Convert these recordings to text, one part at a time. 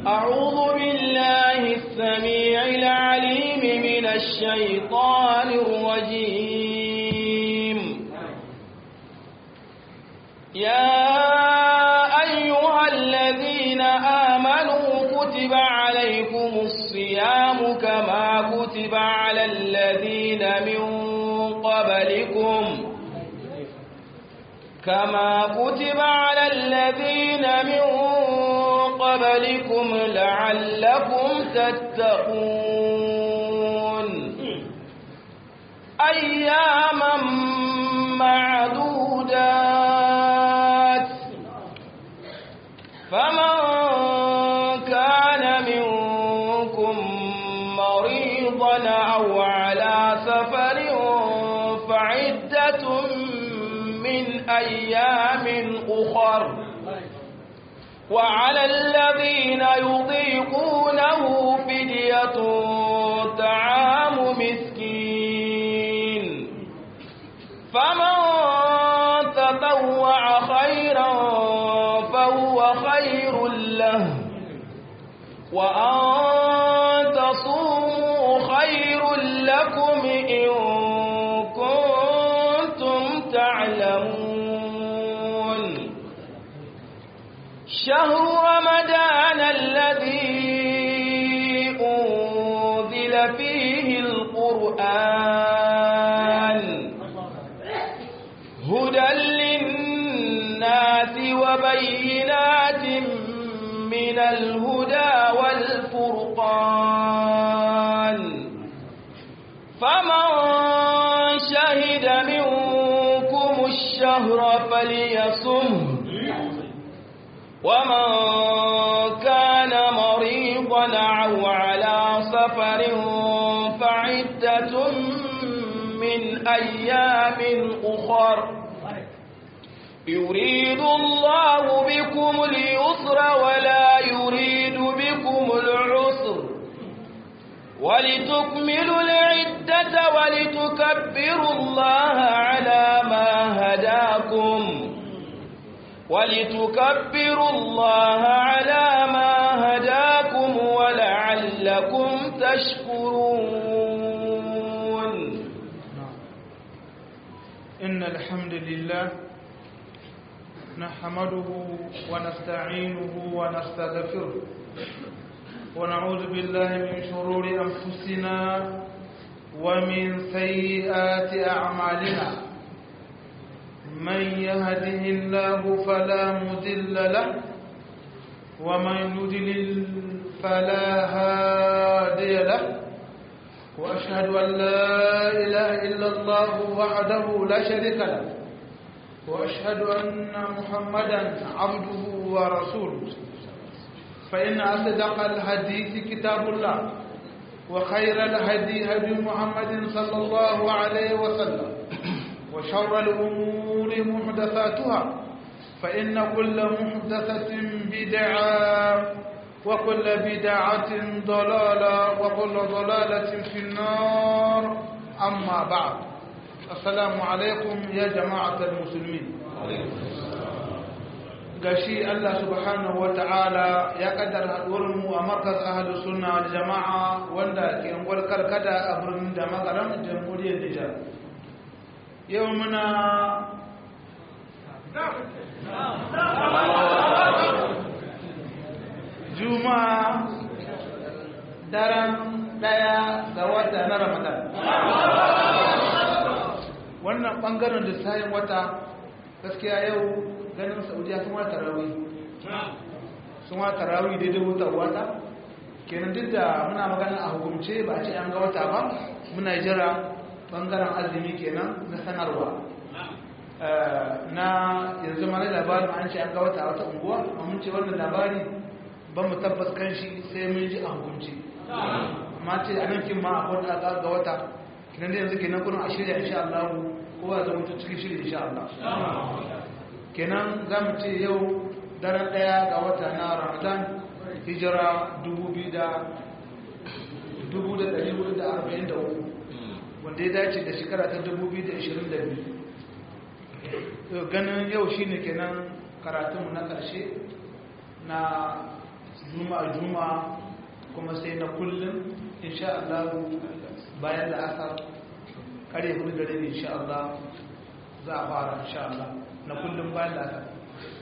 أعوذ بالله السميع العليم من الشيطان الرجيم يا أيها الذين آمنوا كتب عليكم الصيام كما كتب على الذين من قبلكم كما كتب على الذين من قبلكم لعلكم تتقون أياما معدودات فمن كان منكم مريضا أو على سفر فعدة من أيام أخر وعلى الذين يطيقونه فدية طعام مسكين فمن تطوع خيرا فهو خير له وأن تصوموا خير لكم إن كنتم تعلمون شهر رمضان الذي أنزل فيه القرآن هدى للناس وبينات من الهدى والفرقان فمن شهد منكم الشهر فليصمه ومن كان مريضا أو على سفر فعدة من أيام أخر يريد الله بكم اليسر ولا يريد بكم العسر ولتكملوا العدة ولتكبروا الله على ما هداكم ولتكبروا الله على ما هداكم ولعلكم تشكرون إن الحمد لله نحمده ونستعينه ونستغفره ونعوذ بالله من شرور أنفسنا ومن سيئات أعمالنا من يهده الله فلا مضل له ومن يضلل فلا هادي له وأشهد أن لا إله إلا الله وحده لا شريك له وأشهد أن محمدا عبده ورسوله فإن أصدق الحديث كتاب الله وخير الهدي هدي محمد صلى الله عليه وسلم وشر الأمور محدثاتها فإن كل محدثة بدعة وكل بدعة ضلالة وكل ضلالة في النار أما بعد السلام عليكم يا جماعة المسلمين gashi Allah subhanahu wa ta'ala ya kaddara mu a markaz ahalus sunna wal jama'a wanda ke ungwar karkada a birnin da makaram jamhuriyar Nijar yau muna juma'a daren daya ga wata na ramadan wannan bangaren lissayin wata gaskiya yau ganin saudiya sun wata rawi sun wata rawi daidai wuta wata kenan duk da muna magana a hukumce ba a ce an ga wata ba muna jira bangaren azumi kenan na sanarwa na yanzu mana labarin an ce an ga wata wata unguwa mun ce wannan labari ban mu tabbas kan shi sai mun ji a hukunci amma ce a nan kin ma a wata ga wata kinan da yanzu kenan kuna a shirya insha Allah kowa zama mutu cikin shirya insha Allah kenan za mu ce yau daren daya ga wata na Ramadan hijira 2443 wanda ya dace da shekara ta 2022 ganin yau shine kenan karatunmu na ƙarshe na juma'a juma'a kuma sai na kullum insha Allah bayan da asar kare hudu da rabi insha Allah za a fara insha Allah na kullum bayan da asar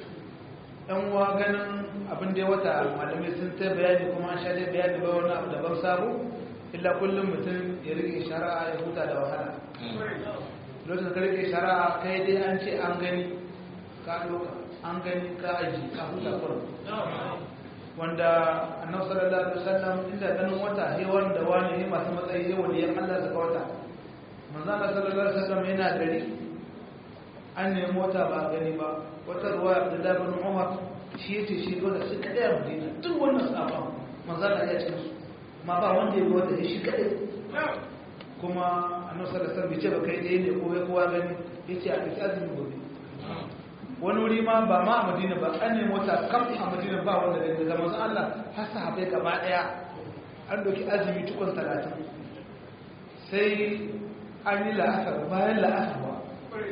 ɗan uwa ganin abin da ya wata malamai sun ta bayani kuma an sha dai bayani ba wani abu daban sabo illa kullum mutum ya rike shari'a ya huta da wahala lokacin ka rike shari'a kai dai an ce an gani ka ɗauka an gani ka aji ka huta kurum wanda annabi sallallahu alaihi wasallam inda ganin wata he wanda wani ne masu matsayi he wanda yan Allah saka wata manzo Allah sallallahu alaihi wasallam yana gari an nemi mota ba gani ba wata ruwa Abdullah bin Umar shi yace shi dole shi kadai a Madina duk wannan safa manzo Allah ya ce su ma ba wanda ya wanda shi kadai kuma annabi sallallahu alaihi wasallam bai ce ba kai dai ne ko bai kowa gani yace a kike azumi gobe wani wuri ma ba ma a madina ba an nemi wata kam a madina ba wanda da zama su Allah har sahabai gaba daya an doki azumi tukun talatin sai an yi la'asar bayan la'asar ba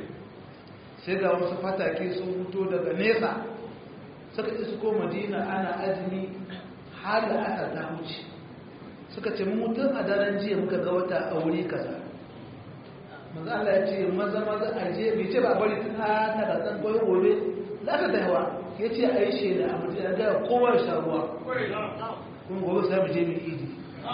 sai ga wasu fatake sun fito daga nesa suka isu ko madina ana azumi har la'asar ta wuce suka ce mutum a daren jiya muka ga wata a wuri kaza manzo Allah ya ce maza maza a je bai ce ba bari ta ta da san koyo gobe za ka da yawa ya ce a yi shaida a mutum ya gaya kowa ya sha ruwa kuma gobe sai mu je mu idi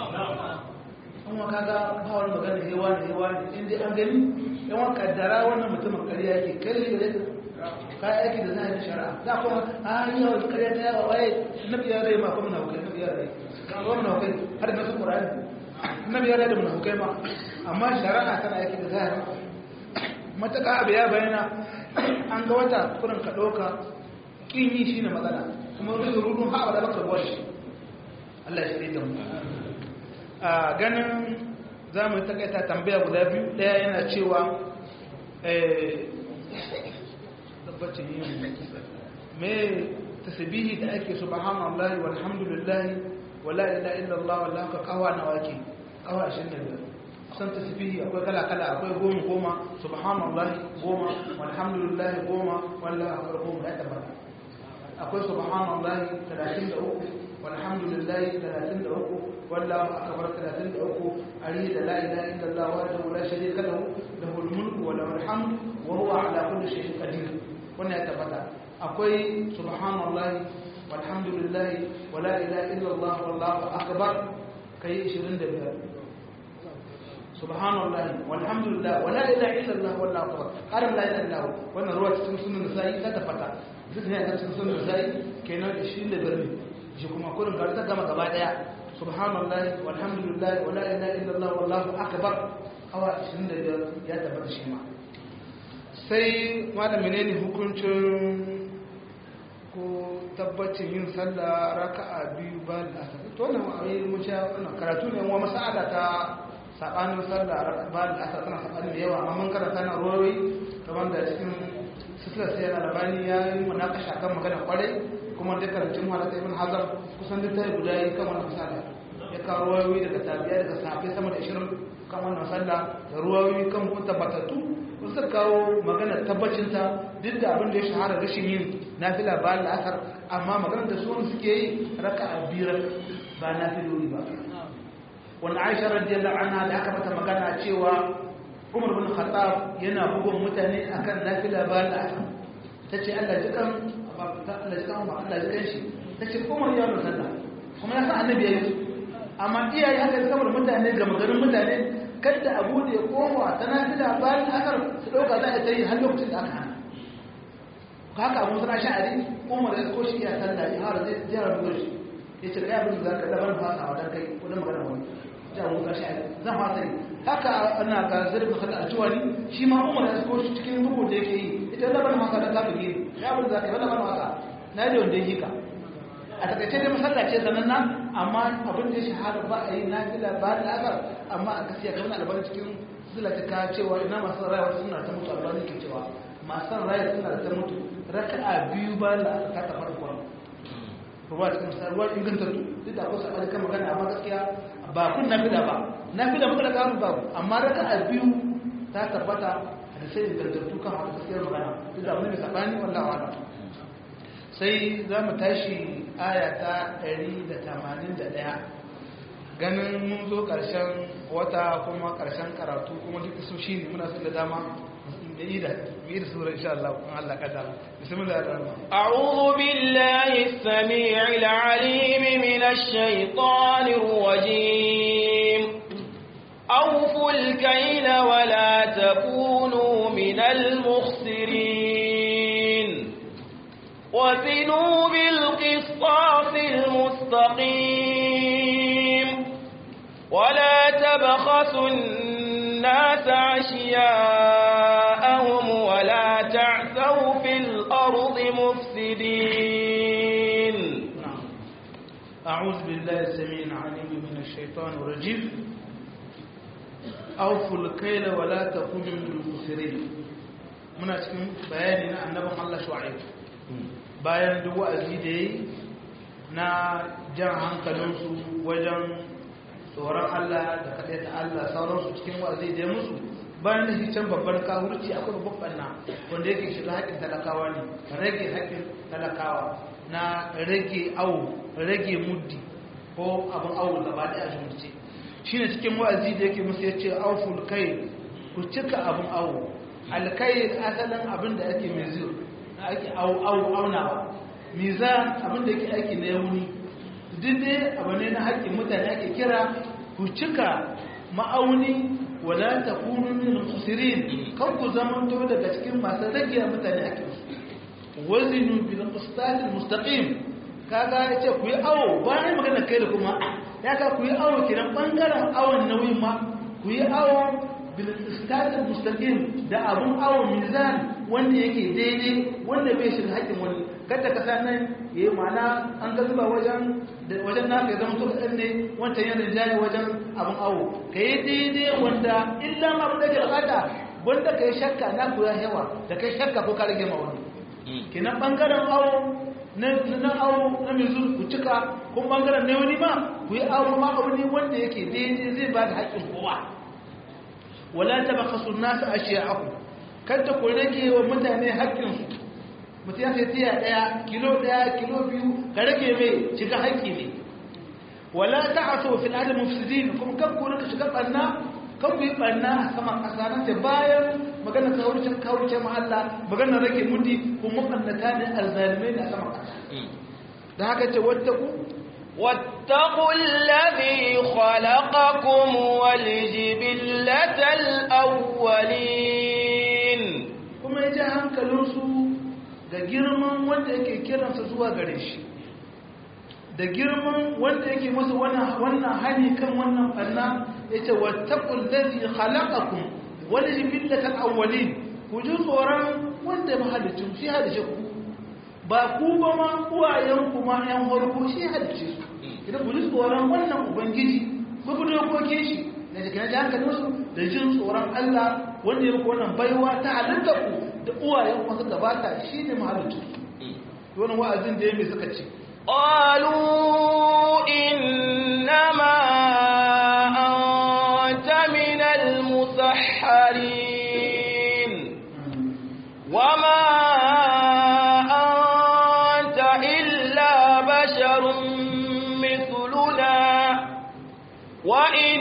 kuma kaga ba wani magana hewa ne hewa ne in dai an gani yan wa kaddara wannan mutumin ƙarya yake kai ne da ka aiki da zai shari'a za kuma a yi yawa ƙarya ta yawa waye nabi ya rai ma kuma na hukai nabi ya rai kuma na hukai har da nasu ƙur'ani nabi ya rai da munafukai ma amma shari'a tana aiki da zahiri mataka abu ya bayyana an ga wata kurin ka ɗauka ƙin yi shi ne matsala kuma rudu rudun haɓa da baka ruwa shi Allah shi da mu a ganin za mu takaita tambaya guda biyu ɗaya yana cewa tabbacin yin me tasbihi da ake subhanallahi walhamdulillahi wala ilaha illallah wallahu ka kawa nawaki kawa 25 san tasbihi akwai kala kala akwai goma goma subhanallahi goma walhamdulillahi goma wallahi akbar goma ya tabbata akwai subhanallahi 33 walhamdulillahi 33 wallahu akbar 33 ari da la ilaha illallah wahdahu la sharika lahu lahul mulku wa lahul hamd wa huwa ala kulli shay'in qadir wannan ya tabbata akwai subhanallahi walhamdulillahi wa la ilaha illallah wallahu akbar kai 25 subhanallah walhamdulillah wala ilaha illallah wallahu akbar karam la ilaha illallah wannan ruwa cikin sunan sai ta tafata duk ne a cikin sunan sai kenan 25 ne shi kuma kullun ga ta gama gaba daya subhanallah walhamdulillah wala ilaha illallah wallahu akbar awa 25 ya tabbata shi ma sai malam menene hukuncin ko tabbacin yin sallah raka'a biyu ba da asar to wannan ayi mun sha wannan karatu ne wa mas'ala ta sabanin sallah ba da asar tana sabanin da yawa amma mun karanta na ruwawi kamar da cikin sisila sai yana labani ya yi munakasha kan magana kwarai kuma da karancin halatta ibn hazar kusan duk tayi guda yi kan wannan misali ya kawo ruwawi daga tabiya daga sahabbai sama da 20 kan wannan sallah da ruwawi kan kun tabbatattu suka kawo magana tabbacinta duk da abin da ya shahara rashin yin nafila ba la'asar amma maganar da suwan suke yi raka a biyar ba nafilori ba wanda aisha radiyallahu anha da aka mata magana cewa umar bin khattab yana bugun mutane akan nafila ba la'asar ta ce allah ji kan allah ji kan ba allah ji kan shi ta ce umar ya wani sallah kuma ya san annabi ya yi amma iyaye haka saboda mutane ga magarin mutane kada a bude kowa ta nafila bayan asar su ɗauka za a ta yi har lokacin da aka hana haka abun suna sha'ari umar ya ko shi ya sallah ya hara zai jihar ruwa shi ya ce ɗaya abin da za ka dabar fasa a wajen kai wajen magana wani jihar ruwa sha'ari zan fasa yi haka ana ga zarfin haka a ciwani shi ma umar ya ko shi cikin rubu da yake yi ita dabar fasa da kafin gini ya abin da za ka yi wani fasa na yi wanda ya yi ka a takaice dai masallace sananna amma abin da ya shahara ba a yi nafila ba da asar amma a gaskiya ga wani albarin cikin sila ta ka cewa ina masu rayuwa suna ta mutu albarin ke cewa masu rayuwa suna ta mutu raka a biyu ba da aka kata farko ruwa cikin ruwa inganta duk da akwai sabani kan magana amma gaskiya ba kun nafila ba nafila muka da kamun babu amma raka a biyu ta tabbata da sai ingantattu kan haka gaskiyar magana duk da abin da sabani wallahi wa'ala sai za mu tashi aya ta 181 ganin mun zo ƙarshen wata kuma ƙarshen karatu kuma duk su shi ne muna da dama da yi da yi da sura insha Allah kun Allah kada bismillah ar-rahman a'udhu billahi as-sami'il 'alim minash shaitanir rajim أوفوا الكيل ولا تكونوا من المخسرين وزنوا بالقسطاس المستقيم ولا تبخسوا الناس أشياءهم ولا تعثوا في الأرض مفسدين أعوذ بالله السميع العليم من الشيطان الرجيم أوفوا الكيل ولا تكونوا من المخسرين muna cikin bayani na annabin Allah Shu'aib bayan duk wa'azi da yi na jan hankalinsu wajen tsoron Allah da kaɗai ta Allah sauransu cikin wa'azi da ya musu bayan da shi can babban kawurci akwai babban ɓanna wanda yake shiga haƙƙin talakawa ne rage haƙƙin talakawa na rage awo rage muddi ko abin awo gaba ɗaya jumurce shi ne cikin wa'azi da yake musu ya ce auful kai ku cika abin awo alkai asalin abin da ake mezir ake aunawa mizan abin da yake aiki na yauni duk dai abu ne na haƙƙin mutane ake kira ku cika ma'auni wala ta kunu min khasirin kan ku zama to daga cikin masu rage mutane haƙƙin su wazinu bil qistatil mustaqim kaga yace ku yi awo bayan magana kai da kuma ya ka ku yi awo kiran bangaren awon nauyin ma ku yi awo bil qistatil mustaqim da abun awo mizan wanda yake daidai wanda bai shi haƙƙin wani kada ka sa nan yayi mana an ga zuba wajen wajen naka ya zama to kadan ne wancan yana jaya wajen abun awo kai daidai wanda illa ma abin da ke bukata wanda kai shakka na ku ya yawa da kai shakka ko ka rage ma wani kenan bangaren awo na na awo na mai zu ku cika kun bangaren ne wani ma ku yi awo ma abu ne wanda yake daidai zai ba da haƙƙin kowa wala tabakhasu an-nasa ashiya'akum kada ku rage wa mutane haƙƙinsu mutum ya sai tiya ɗaya kilo ɗaya kilo biyu ka rage mai shiga haƙƙi ne wala ta'asu fil ardi mufsidin kuma kan ku rika shiga barna kan ku yi barna a saman ƙasa nan da bayan magana kawurcin kawurcin mahalla magana rage mudi kuma mabannata ne alzalimai ne a saman ƙasa da haka ce wattaku واتقوا الذي خلقكم والجبلة الأولين kuma ya ji hankalinsu da girman wanda yake kiransa zuwa gare shi da girman wanda yake masa wannan hani kan wannan ɓanna ya ce wattaƙul lazi khalaqakum wani jibillatal awwalin ku ji tsoron wanda mahalicin shi halice ku ba ku ba ma uwayenku ma ‘yan harko shi halice su idan ku ji tsoron wannan ubangiji ku bi dokokin shi da jikin ji hankalinsu da jin tsoron Allah wanda ya muku wannan baiwa ta halitta ku da uwayen ku suka bata shi ne mahalicin su wannan wa'azin da ya mai suka ce قالوا إنما أنت من المسحرين وما أنت إلا بشر مثلنا وإن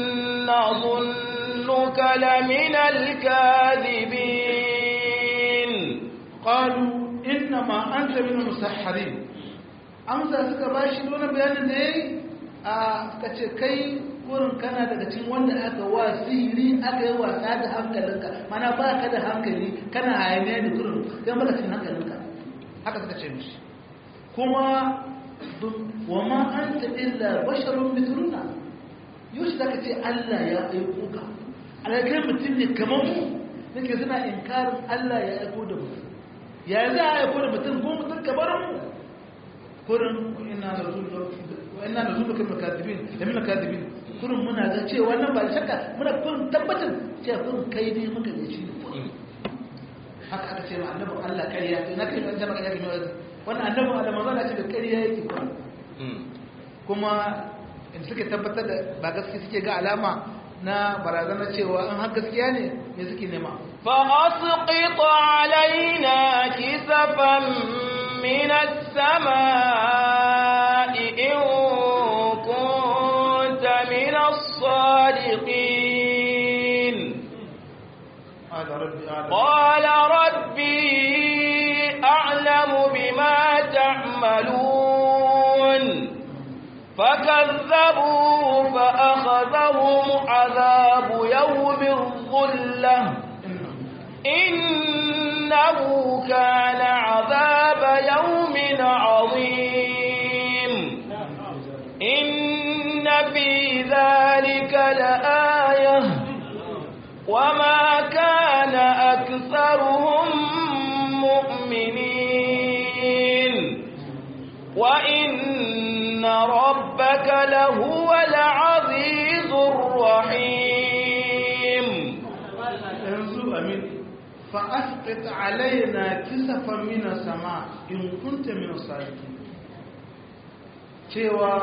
نظنك لمن الكاذبين qalu innama anta min musahharin amsa suka bashi wani bayanin da yayi a suka ce kai kurin kana daga cikin wanda aka wa sihiri aka yi wasa da hankalinka mana ba ka da hankali kana hayaniya da kurin kai baka cikin hankalinka haka suka ce mishi kuma wa ma anta illa basharun mithluna yau zaka ce Allah ya aiko ka alakai mutum ne kamar mu nake suna inkarin Allah ya aiko da mutum ya za a aiko da mutum ko mutum kamar mu kurin ina da zuwa ina da zuwa kamar kadibin da mina kadibin kurin muna ga cewa nan ba da shakka muna kurin tabbatar cewa kurin kai ne muka da shi haka aka ce ma annabin Allah ƙarya to na kai ban jama'a ƙarya kamar wannan annabin Allah manzo Allah ce da ƙarya yake kurin kuma in suke tabbatar da ba gaske suke ga alama na barazana cewa in har gaskiya ne me suke nema فأسقط علينا كسفا من السماء إن كنت من الصادقين قال ربي أعلم قال ربي أعلم بما تعملون فكذبوه فأخذهم عذاب يوم الظلة إنه كان عذاب يوم عظيم إن في ذلك لآية وما كان أكثرهم مؤمنين وإن ربك لهو العزيز الرحيم yanzu amin fa'asqit alaina kisafan min sama in kunta min sadiqin cewa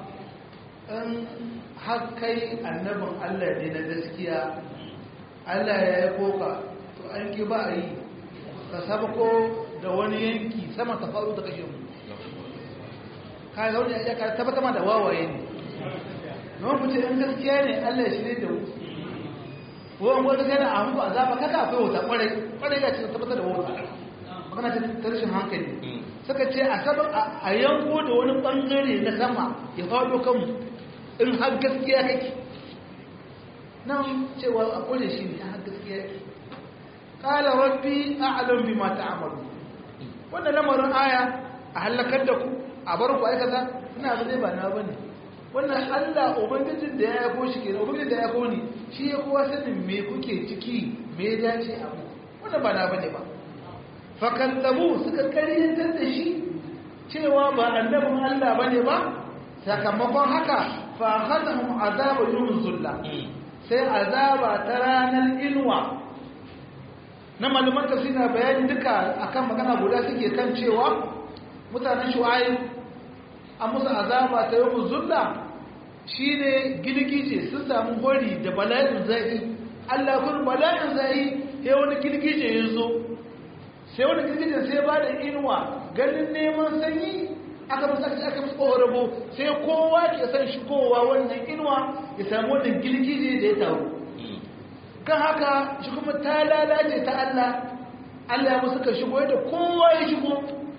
in har kai annabin Allah ne na gaskiya Allah ya yi koka to an ki ba a yi ka sabako da wani yanki sama ta faru da kashe mu ka ga wani ya ka tabbata ma da wawaye ne na wani fice in gaskiya ne Allah ya shirye da mu wani wata gana a hanku a zaba kaka akwai wata kwarai kwarai ya ce tabbatar da wata magana ta rashin hankali suka ce a sabon a yanko da wani bangare na sama ya faɗo kanmu in har gaskiya kake nan cewa a kone shi ne har gaskiya kake kala rabbi a'lam bima ta'malu wannan lamarin aya a halakar da ku a bar ku aikata ina ba zai ba na bane wannan Allah ubangijin da ya yako shi kenan ubangijin da ya yako ni shi ya kowa sanin me kuke ciki me ya dace a mu wannan ba na bane ba fa kallabu suka kariyantar da shi cewa ba annabin Allah bane ba sakamakon haka fa akhadhum azabu yawm zulla sai azaba ta ranar inuwa na malaman tafsira bayani duka akan magana guda suke kan cewa mutanen shu'aib an musu azaba ta yawm zulla shi ne girgije sun samu hori da bala'in zai Allah kun bala'in zai sai wani girgije ya zo sai wani girgije sai ba da inuwa ganin neman sanyi aka musu aka aka musu ƙorabo sai kowa ke san shigowa wannan inuwa ya samu wannan girgije da ya taru kan haka shi kuma ta lalace ta Allah Allah ya musu ka shigo da kowa ya shigo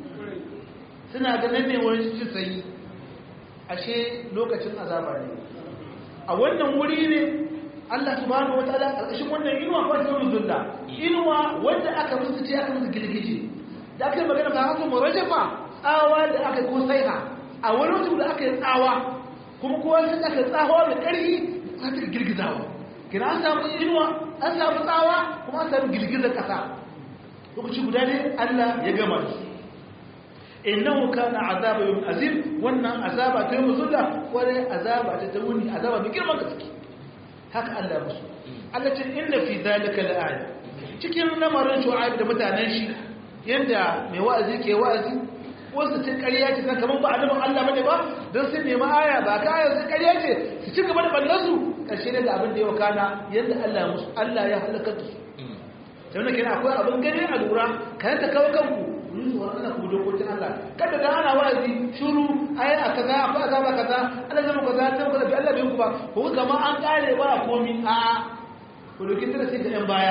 suna ganin ne wani cikin sanyi ashe lokacin azaba ne a wannan wuri ne Allah subhanahu wataala karkashin wannan inuwa ko ta zulla inuwa wanda aka musu ce aka musu gilgije da aka yi magana ba haka murajafa tsawa da aka ko saiha a wani mutum da aka yi tsawa kuma kowa sai aka tsawa da ƙarfi aka ta girgizawa kina an samu inuwa an samu tsawa kuma an samu girgizar ƙasa lokaci guda ne Allah ya gama da su innahu kana azaba yawm azim wannan azaba ta yawm zulla wala azaba ta tawuni azaba mai girman gaske haka Allah musu Allah ce inna fi zalika la'aya cikin lamarin shu'aib da mutanen shi yanda mai wa'azi ke wa'azi wasu ce ƙarya ce kamar ba adamin Allah bane ba don sun nemi aya ba ka aya sai ƙarya ce su ci gaba da ballan su ƙarshe ne da abin da ya wakana yanda Allah musu Allah ya halaka su sai wannan kenan akwai abin gani a lura kayan ta kawo kanku yi tsoron Allah ku dokokin Allah kada da ana wa'azi shuru ai a kaza akwai azaba kaza Allah zama kaza ta kaza bi Allah bai ku ba ko kama an kare ba komi a a ku dokin da sai ga yan baya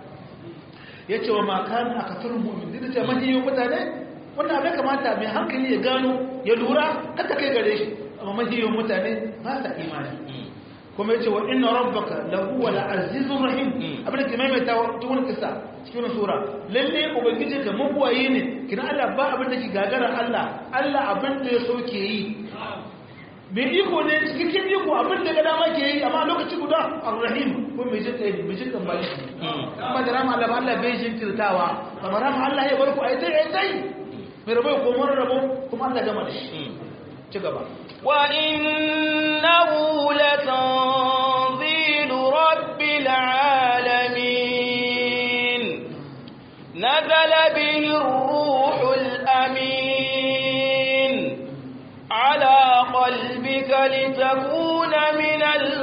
yace wa ma kan akatul mu'min da ce mahi yau mutane wannan abin kamata mai hankali ya gano ya lura kada kai gare shi amma mahi yau mutane ba sa imani kuma yace wa inna rabbaka lahu wal azizur rahim abin da ke maimaita cikin kisa cikin sura lalle ubangiji ka mabuwaye ne kina Allah ba abin da ke gagara Allah Allah abin da ya so ke yi mai iko ne cikin iko abin da ga dama ke yi amma lokaci guda ar-rahim ko mai jin kai mai jin kan baki amma da rama Allah ba Allah bai jin tirtawa amma rama Allah ya barku ai dai ai dai mai rabo ko mun rabo kuma Allah gama da shi ci gaba وإنه لتنزيل رب العالمين نزل به الروح الأمين على قلبك لتكون من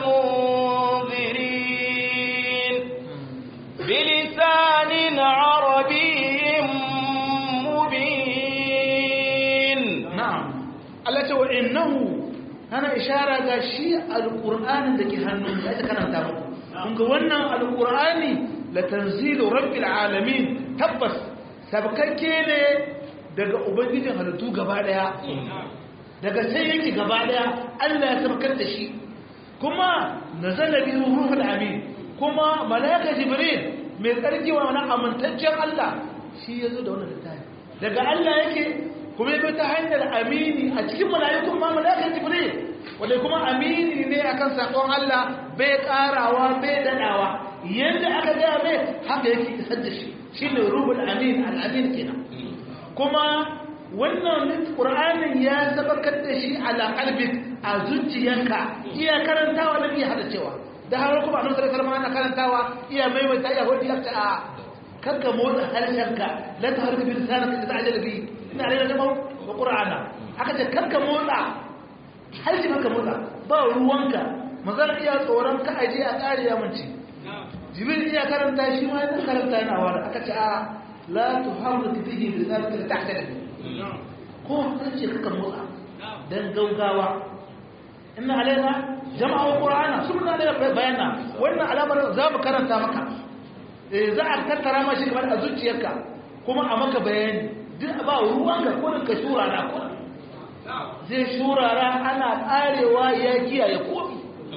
المنذرين بلسان عربي ce wa innahu ana ishara ga shi alqur'anin da ke hannun da aka karanta muku kun ga wannan alqur'ani la tanzilu rabbil alamin tabbas sabkakke ne daga ubangijin halittu gaba daya daga sai yake gaba daya Allah ya sabkar da shi kuma nazala bihi ruhul amin kuma malaika jibril mai tsarki wa wani amintaccen Allah shi yazo da wannan littafi daga Allah yake kuma yabi ta hanyar amini a cikin mala'ikun ma malaika jibril wanda kuma amini ne akan sakon Allah bai karawa bai dadawa yanda aka ga mai haka yake isar da shi shine ruhul amin al-amin kenan kuma wannan qur'anin ya sabakar da shi ala qalbik a zuciyanka iya karantawa da iya hada cewa da har kuma annabi sallallahu alaihi wasallam ana karantawa iya maimaita iya hodi lakta a kanka motsa harshenka la taharbi bi lisanaka da ta'jal bi ina rayuwa da mu qur'ana aka ce kanka motsa harshe kanka motsa ba ruwanka manzon iya tsoron ka aje a tsari ya munci jibril iya karanta shi ma yana karanta yana wara aka ce a la tuharrik bihi lisanaka da ta'jal bi ko harshe kanka motsa dan gaugawa inna alaina jama'u qur'ana sunna da bayana wannan alamar za mu karanta maka eh za a tattara mashi kamar a zuciyarka kuma a maka bayani duk ba ruwanka ko ka shurara ko zai shurara ana karewa ya kiyaye komi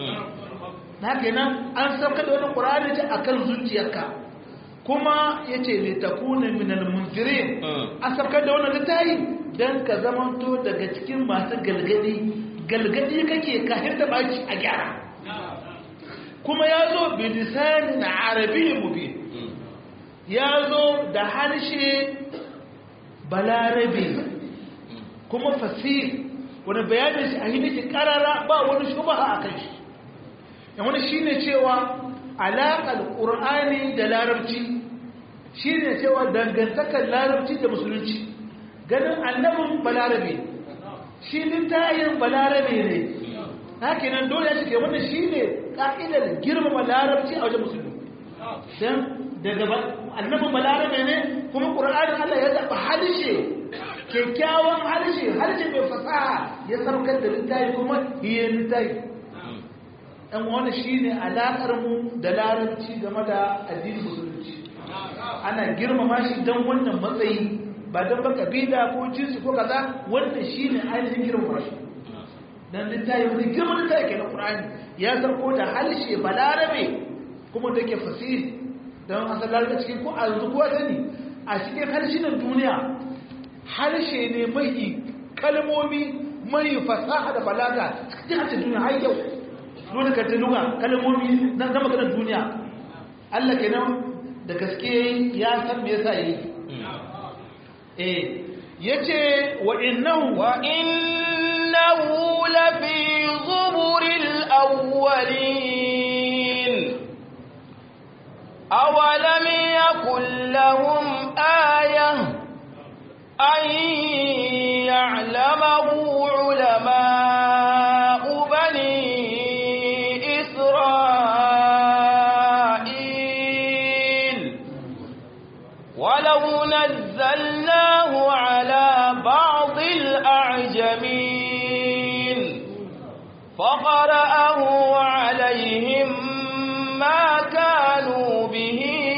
na kenan an sauka da wannan qur'ani ce akan zuciyarka kuma yace ne takuna minal munzirin an sauka da wannan littafi dan ka zamanto daga cikin masu galgadi galgadi kake kafin da baki a gyara kuma ya zo bilisanin arabi mubin ya zo da harshe balarabe kuma fasir wani bayanin shi a hiniki karara ba wani shubaha a kan shi yan wani shi ne cewa alaƙar ƙur'ani da larabci shi ne cewa dangantakar larabci da musulunci ganin annabin balarabe shi littayin balarabe ne haka nan dole ya cike wannan shi ne ƙa'idar girmama larabci a wajen musulmi don daga annabin balarabe ne kuma ƙura'anin Allah ya zaɓa harshe kyakkyawan harshe harshe mai fasaha ya saukar da littayi kuma iya littayi ɗan wani shi ne alaƙarmu da larabci game da addinin musulunci ana girmama shi don wannan matsayi ba don ba kabila ko jinsi ko kaza wannan shi ne ainihin girmama shi dan littafi wani girman littafi ke na ƙur'ani ya zarko da harshe balarabe kuma da ke fasiri don an san larabe cikin ko a yanzu kuwa sani a cikin harshenan duniya harshe ne mai kalmomi mai fasaha da balaga cikin harshen duniya har yau dole ka ta luga kalmomi na maganar duniya Allah kenan da gaske ya san me yasa yi eh yace wa innahu wa innahu lafi zuburil awwalin awalam yakul lahum ayah an ya'lamahu ulama'u bani isra'il ولو نزلناه على بعض الأعجمين فقرأه عليهم ما كانوا به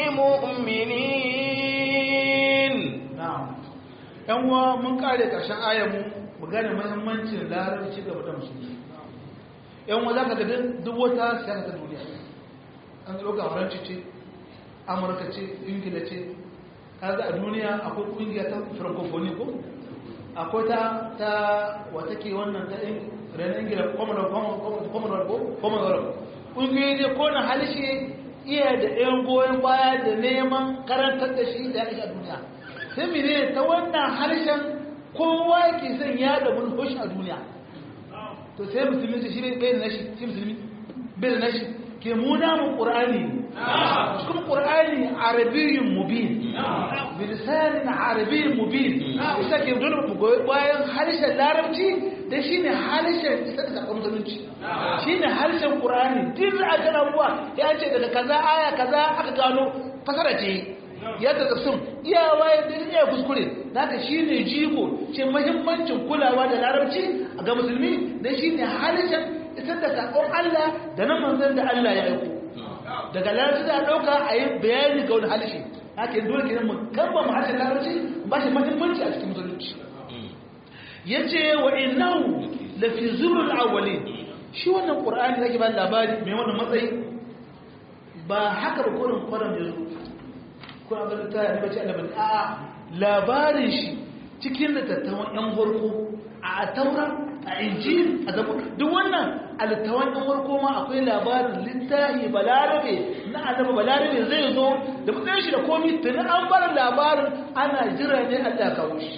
مؤمنين na'am yan uwa mun kare karshen ayar mu mu gane muhimmancin larabci ga mutum musulmi yan uwa zaka ga duk wata siyasa ta duniya an dauka faranci ce amurka ce ingila ce kaga a duniya akwai kungiya ta francophonie ko akwai ta ta wata ke wannan ta renin ingila commonwealth ko commonwealth kungiyoyi ne ko na halishe iya da ɗayan goyon baya da neman karantar da shi da ya kashe a duniya sai mene ta wannan harshen kowa ke son ya da mulkoshi a duniya to sai musulmi shi ne bai da nashi shi musulmi bai da nashi ke muna mu ƙur'ani cikin ƙur'ani arabiyyun mubin bilisanin arabiyyun mubin isa ke dole mu goyi bayan harshen larabci da shi ne harshen isa da sakon musulunci shi ne harshen ƙur'ani duk da aka rabuwa ya ce daga kaza aya kaza aka gano fasara ce ya ta tafsin iya waye da iya kuskure naka shine jigo ce muhimmancin kulawa da larabci ga musulmi dan shine halishan isar da sakon Allah da na manzon da Allah ya aiko daga larabci da dauka a yi bayani ga wani halishi haka dole kenan mu kamba mu harshen larabci ba shi muhimmanci a cikin musulunci yace wa innahu la fi zurul awwalin shi wannan qur'ani zaki ba labari mai wannan matsayi ba haka ba kurin kwaram da zo ko abin da ta yi bace annabi a labarin shi cikin littattafan yan farko a taura a injil a zama duk wannan a littattafan yan farko ma akwai labarin littafi balarabe na annabi balarabe zai zo da matsayin shi da komi tuni an bar labarin ana jira ne Allah kawo shi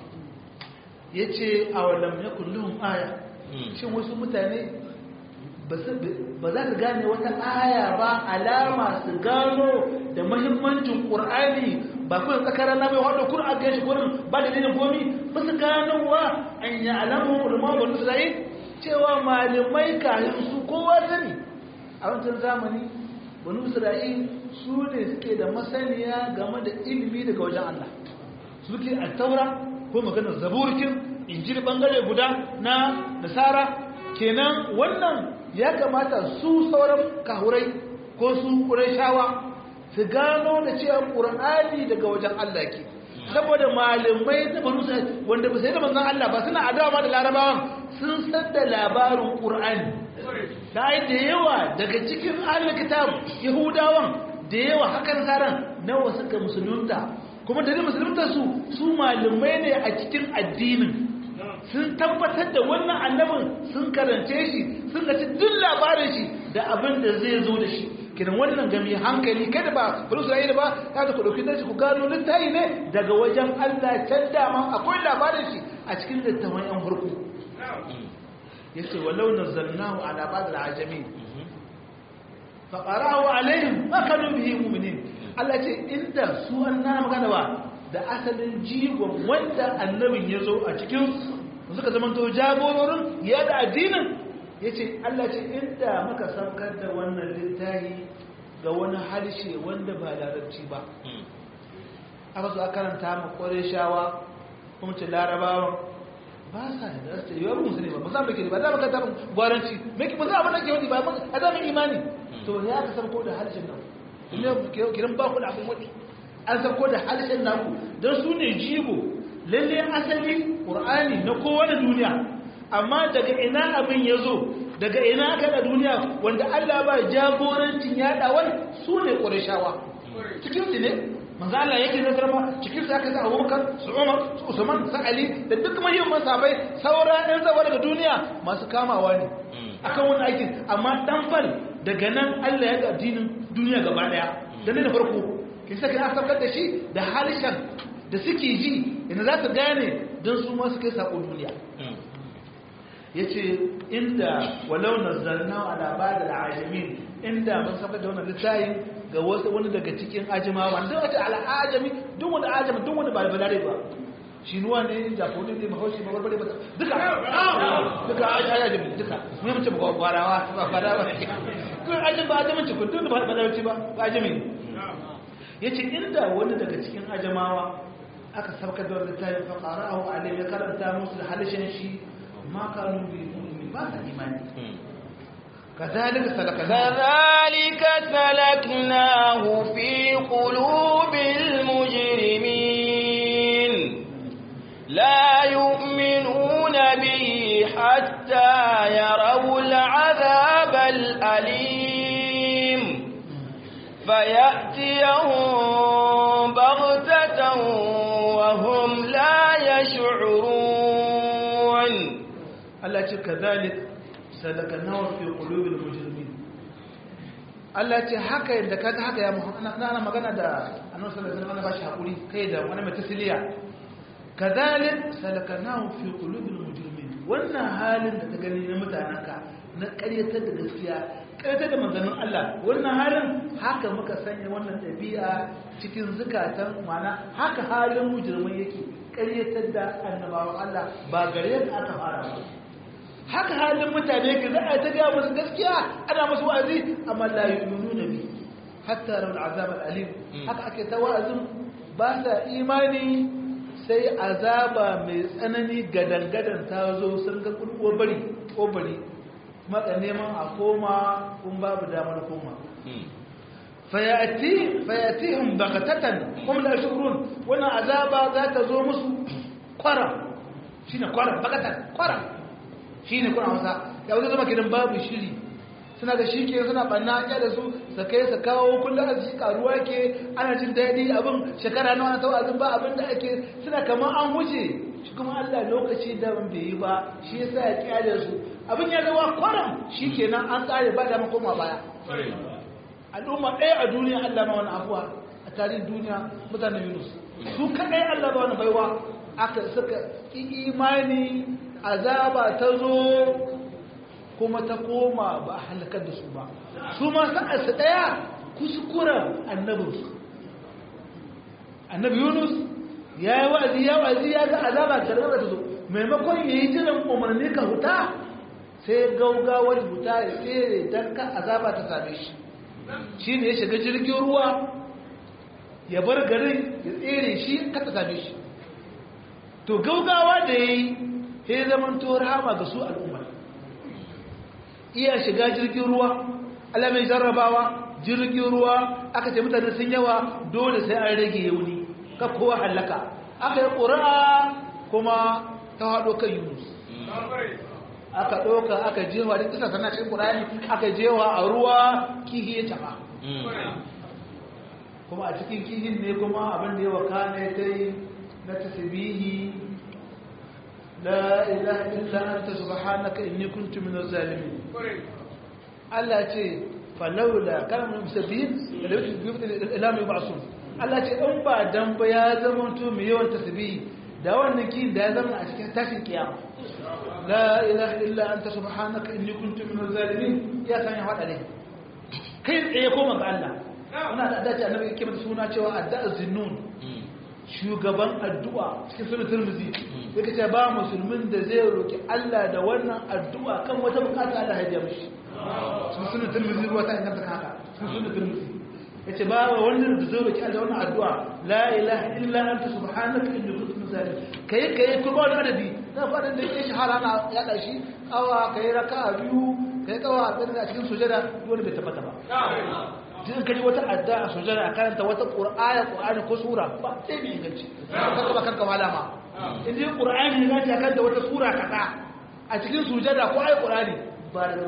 yace a wallam yakul lahum aya shin wasu mutane ba za ka gane wata aya ba alama su gano da mahimmancin ƙur'ani ba kuma tsakarar na mai wadda kun a gashi gurin ba da dinin gomi ba su gano wa an yi alamun ulama wani isra'il cewa malamai kayan su kowa sani a wancan zamani wani isra'il su ne suke da masaniya game da ilimi daga wajen allah suke a taura ko maganar zaburkin injil bangare guda na nasara kenan wannan ya kamata su sauran kahurai ko su ƙurashawa su gano da cewa ƙur'ani daga wajen Allah ke saboda malamai da banu sai wanda ba sai da manzon Allah ba suna adawa da larabawan sun san da labarin ƙur'ani da ai da yawa daga cikin ahlul kitab yahudawan da yawa hakan saran nawa suka musulunta kuma da musulunta su su malamai ne a cikin addinin sun tabbatar da wannan annabin sun karance shi sun gaci duk labarin shi da abin da zai zo da shi kiran wannan gami hankali kada ba bari su da ba ya da ku dauki dashi ku gano littafi ne daga wajen Allah can dama akwai labarin shi a cikin littafin yan farko yace walau nazzalnahu ala ba'd al-ajami fa qara'u alaihim ma kanu bihi mu'minin Allah ce inda su anna magana ba da asalin jigon wanda annabin ya zo a cikin suka zama to jagororin ya da addinin ya ce Allah ce inda muka saukar da wannan littafi ga wani harshe wanda ba larabci ba aka zo a karanta ma kware shawa kuma ce larabawa ba sa da rasta yi wani musulmi ba musamman ke ba za mu kanta gwaranci ba za mu nake wani ba a zama imani to ya aka sauko da harshen nan kiran ba ku da abin wani an sauko da harshen naku don su ne jigo lalle asali ƙur'ani na kowane duniya amma daga ina abin ya zo daga ina aka da duniya wanda Allah ba jagorancin yaɗawar su ne ƙurashawa cikin su ne manzo Allah yake nazar ma cikin su aka sa Abubakar su Umar su Usman su Ali da duk muhimman sahabbai saura ɗan zawa daga duniya masu kamawa ne akan wani aikin amma dan fal daga nan Allah ya ga addinin duniya gaba daya da ne da farko kin saka na saukar da shi da halishan da suke ji ina za su gane don su ma su kai sako duniya ya ce inda walau nazzalna ala ba'd al-ajamin inda mun saka da wannan littafin ga wasu wani daga cikin ajimawa wanda wace al-ajami duk wanda ajami duk wanda ba balare ba shinuwa ne jafoni ne mahaushi ba barbare ba duka duka ajami duka mun mace ba gwarawa ba gwarawa kun ajami ba ajami ce kun duk ba balare ba ba ajami ne yace inda wani daga cikin ajamawa aka sabka da littafin fa qara'ahu alayhi ya karanta musu da halishin shi ma kanu bi mu'min ba ta imani كذلك سلكناه كذلك سلكناه في قلوب المجرمين لا يؤمنون به حتى يروا العذاب الأليم فيأتيهم بغتة وهم لا يشعرون الله كذلك سلكناه في قلوب المجرمين Allah ce haka yadda kaga haka ya Muhammad ana magana da Annabi sallallahu alaihi wasallam bashi hakuri kai da wani mai tasliya kadhalik salakanahu fi qulubil mujrimin wannan halin da ka gani na mutananka na ƙaryatar da gaskiya ƙaryatar da manzannin Allah wannan halin haka muka sanya wannan ɗabi'a cikin zukatan mana haka halin mujrimai yake ƙaryatar da annabawan Allah ba gare ka aka fara ba haka halin mutane ke za a ta gaya musu gaskiya ana musu wa'azi amma la yu'minuna bi hatta rawal azab al-alim haka ake ta wa'azin ba sa imani sai azaba mai tsanani gadangadan ta zo sun ga ƙobari ƙobari maka neman a koma kun babu damar koma fayatihim bakatatan kuma da shurun wannan azaba za ta zo musu kwara shine kwara bakatan kwara shine kuna wasa ya wuce zama kidan babu shiri suna da shi ke suna banna ya da su su kai su kawo kullum arziki karuwa ke ana jin daɗi abin shekara nawa na tawazin ba abin da ake suna kamar an wuce shi kuma Allah lokaci da ban bai yi ba shi yasa ya kyale su abin ya zama kwaram shi kenan an tsare ba da makoma baya al'umma ɗaya a duniya Allah ma wani abuwa a tarihin duniya mutanen Yunus su kaɗai Allah ba wani baiwa aka suka imani azaba ta zo kuma ta koma ba a halakar da su ba su ma sa'arsa ɗaya kuskuren annabinsu annabi Yunus ya yi wa'azi ya wa'azi ya ga azaba karɓar da zo maimakon ya yi jiran umarni ka huta sai gaugawar huta ya tsere don ka azaba ta same shi shi ne ya shiga jirgin ruwa ya bar garin ya tsere shi kata same shi to gaugawa da ya yi ya zaman to rahama ga su al'ummar iya shiga jirgin ruwa alamai jarrabawa jirgin ruwa aka ce mutane sun yawa dole sai an rage yauni ka kowa hallaka aka yi ƙura'a kuma ta haɗo kan yunus aka ɗauka aka jewa da kisa sana cikin ƙurani aka jewa a ruwa kihi ya taɓa kuma a cikin kihin ne kuma abin da ya waka ne ta yi na tasbihi la ilaha illa anta subhanaka inni kuntu minaz zalimin Allah ce falawla kana musabbihin da yake bi ila mai ba'sun Allah ce in ba dan ba ya zama to mai yawan tasbihi da wannan kin da ya zama a cikin tashin kiyama la ilaha illa anta subhanaka inni kuntu minaz zalimin ya san ya hada ne kai tsaye koma ga Allah ina da dace annabi yake mata suna cewa addu'a zinnun shugaban addu'a cikin sunan Tirmidhi yake ce ba musulmin da zai roki Allah da wannan addu'a kan wata bukata Allah ya biya mishi cikin sunan Tirmidhi ruwa ta inganta haka cikin sunan Tirmidhi yace ba wannan da zai roki Allah wannan addu'a la ilaha illa anta subhanaka inni kuntu minaz zalimin kai kai ko ba wani adadi na faɗin da yake shahara na ya ɗashi awa ka yi raka a biyu ka yi kawa a cikin sujada wani bai tabbata ba jin kaji wata adda a sujada a karanta wata ƙur'aya ƙur'ani ko sura ba sai mai inganci ka kaba kanka wala ma in ji ƙur'ani ne zai kan da wata sura kaɗa a cikin sujada ko ayi ƙur'ani ba da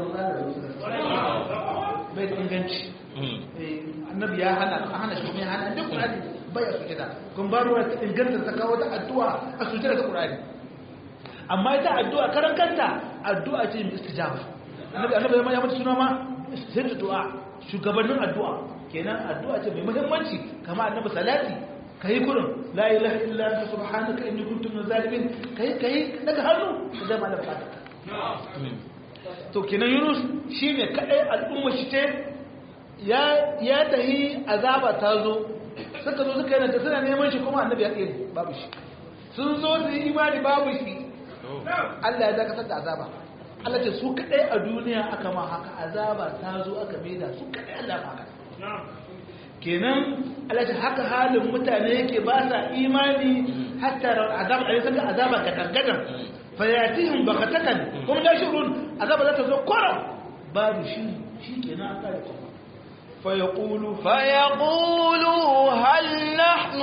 bai da inganci annabi ya hana hana shi kuma ya hana duk ƙur'ani bai a sujada kun ba ruwa ta inganta ta kawo ta addu'a a sujada ta ƙur'ani amma ita addu'a karan kanta addu'a ce mai istijaba annabi annabi ya mata suna ma sai addu'a shugabannin addu'a kenan addu'a ce mai muhimmanci kama annabi salati kai kurin la ilaha illa anta subhanaka inni kuntu minaz zalimin kai kai daga hannu da zama da fata to kenan yunus shine kadai al'umma shi ce ya ya tahi azaba ta zo suka zo suka yana suna neman shi kuma annabi ya tsere babu shi sun zo su yi imani babu shi Allah ya dakatar da azaba Allah ce su kadai a duniya aka ma haka azaba ta zo aka maida su kadai Allah ma haka kenan Allah ce haka halin mutane yake ba sa imani hatta azaba a saka azaba ga gangadan fayatihim bakatatan kuma da shurun azaba za ta zo kwaram babu shi shi kenan aka yi فيقولوا فيقولوا هل نحن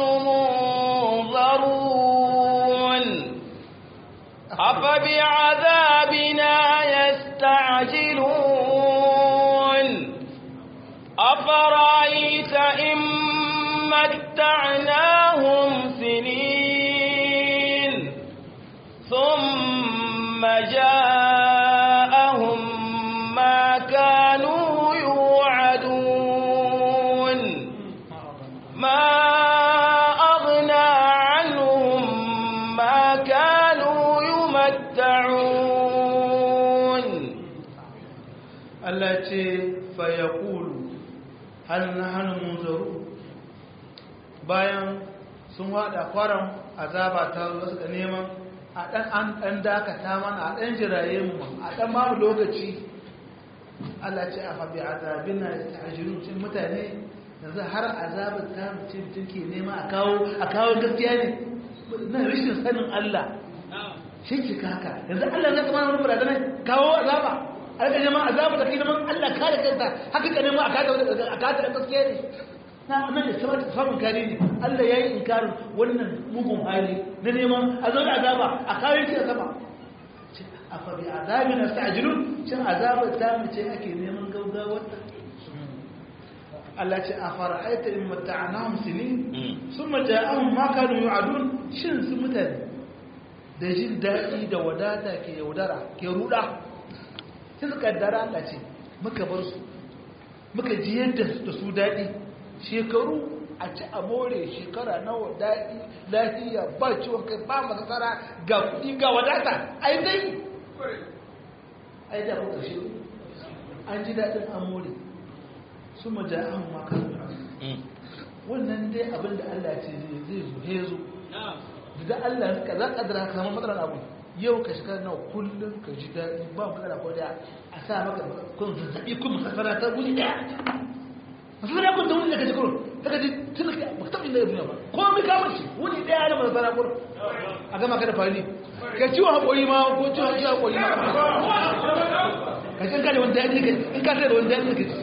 منظرون أفبعذابنا يستعجلون أفرأيت إن متعناهم سنين ثم جاءهم ما كانوا يوعدون ما أغنى عنهم ما كانوا يمتعون Allah ce fayakulu hal na hannun munzaru bayan sun wada kwaram azaba ta zo suka neman a dan an dan dakata mana a dan jiraye mu a dan babu lokaci Allah ce a fabi azabina yasta'jilun cin mutane yanzu har azabar ta mutum ke nema a kawo a kawo gaskiya ne na rashin sanin Allah shi ke kaka yanzu Allah zai kama wani barazana kawo azaba a rika neman azaba da kai neman Allah kare kanta haka ka neman a kata da gaskiya ne na nan da samun kare ne Allah ya yi inkarin wannan mugun hali na neman a zo da azaba a kare shi a sama a fabi azabi na sa'ajirun cin azabar ta mace ake neman gaugawar Allah ce a fara aita in mata'anahum sinin sun maja'ahum ma kanu yu'adun shin su mutane da jin daɗi da wadata ke yaudara ke ruda sai suka kaddara Allah ce muka bar su muka ji yadda da su daɗi shekaru a ci a more shekara nawa daɗi lafiya ba ciwon kai ba masasara ga kuɗi ga wadata ai dai ai da kuka shi an ji daɗin an more su maja'ahum ma kanu wannan dai abin da Allah ce zai zo ya zo da Allah ka za ka dara kamar matsalar abu yau ka shiga nawa kullum ka ji daɗi ba matsala ko da a sa maka kun zazzaɓi kun masasara ta guri ɗaya masasara kun da wuni da ka ji kurun ta ka ji tun ka ba taɓa inda ya duniya ba ko mai kamar shi wuni ɗaya na masasara kurun a gama ka da fari ka ciwon haƙori ma ko ciwon ciwon haƙori ma ka ji in ka da wani daɗi ka in ka da wani daɗi ka ji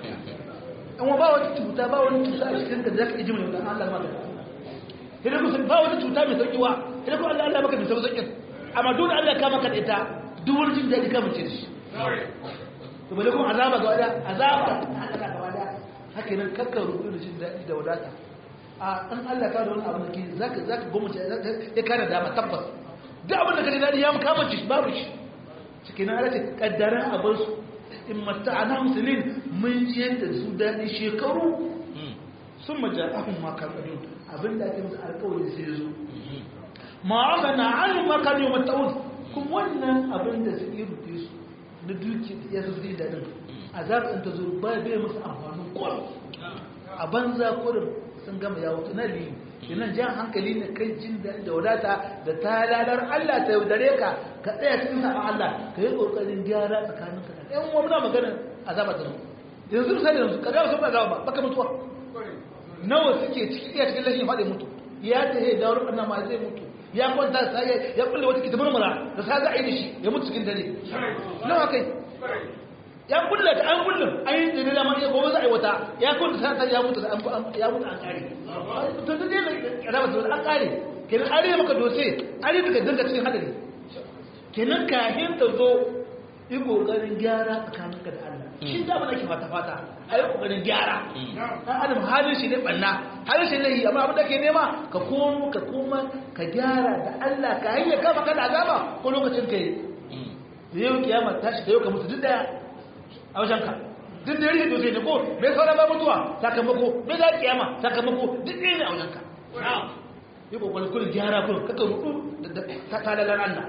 an ba wata cuta ba wani cuta a cikin da za ka iji mai wani Allah ma idan ku ba wata cuta mai sauki wa idan ku Allah Allah maka mai sauki amma duk da Allah ka maka da ita duk wani jin daɗi ka mace da shi to bale kuma azaba ga wada azaba haka ga wada haka nan kakka rubu da jin daɗi da wadata a an Allah ka da wani abu da ke zaka zaka gwamnati ya kana dama tabbas duk abin da ka ji daɗi ya kama ci babu shi cikin Allah ce kaddara a bar su in mata'ana musulmin mun ji yadda su daɗi shekaru sun maja'ahun makarɗin abinda ake musu alkawari sai zo ma'amma na ainihin makarɗin mata'un kuma wannan abinda su yi rufe su na duki ya su zai daɗin a zaɓin ta zo ba bai musu amfanin kwan a banza kurin sun gama ya wuce na liyu kenan jan hankali ne kai jin da wadata da ta lalar Allah ta yaudare ka ka tsaya cikin sabon Allah ka yi kokarin gyara tsakaninka da ɗan uwa muna magana azaba da mu yanzu sai yanzu ka ga su ba azaba ba baka mutuwa nawa suke ciki iya cikin lashin faɗi mutu ya ta he da wurin ma zai mutu ya kwanta sai ya kulle wata kitabar mura da sa za a yi da shi ya mutu cikin dare nawa kai ya kulle ta an kulle an yi dare da ma iya gobe za a yi wata ya kulle ta ya mutu ya mutu an kare to da dai azaba da an kare kenan an rage maka dose an rage ka dinga cikin hadari kenan kahin ta zo yi kokarin gyara tsakaninka da Allah shi da ba nake fata fata a yi kokarin gyara dan adam halin shi ne banna halin shi ne yi amma abin da ke nema ka komo ka koma ka gyara da Allah ka hanyar kama ka da azaba ko lokacin ka yi da yau kiyama tashi da yau ka mutu duk daya a wajen ka duk da yake dosai ne ko me sauran ba mutuwa sakamako me za kiyama sakamako duk ɗaya ne a wajen ka yi kokarin kullum gyara kullum kaka rudu da talalar Allah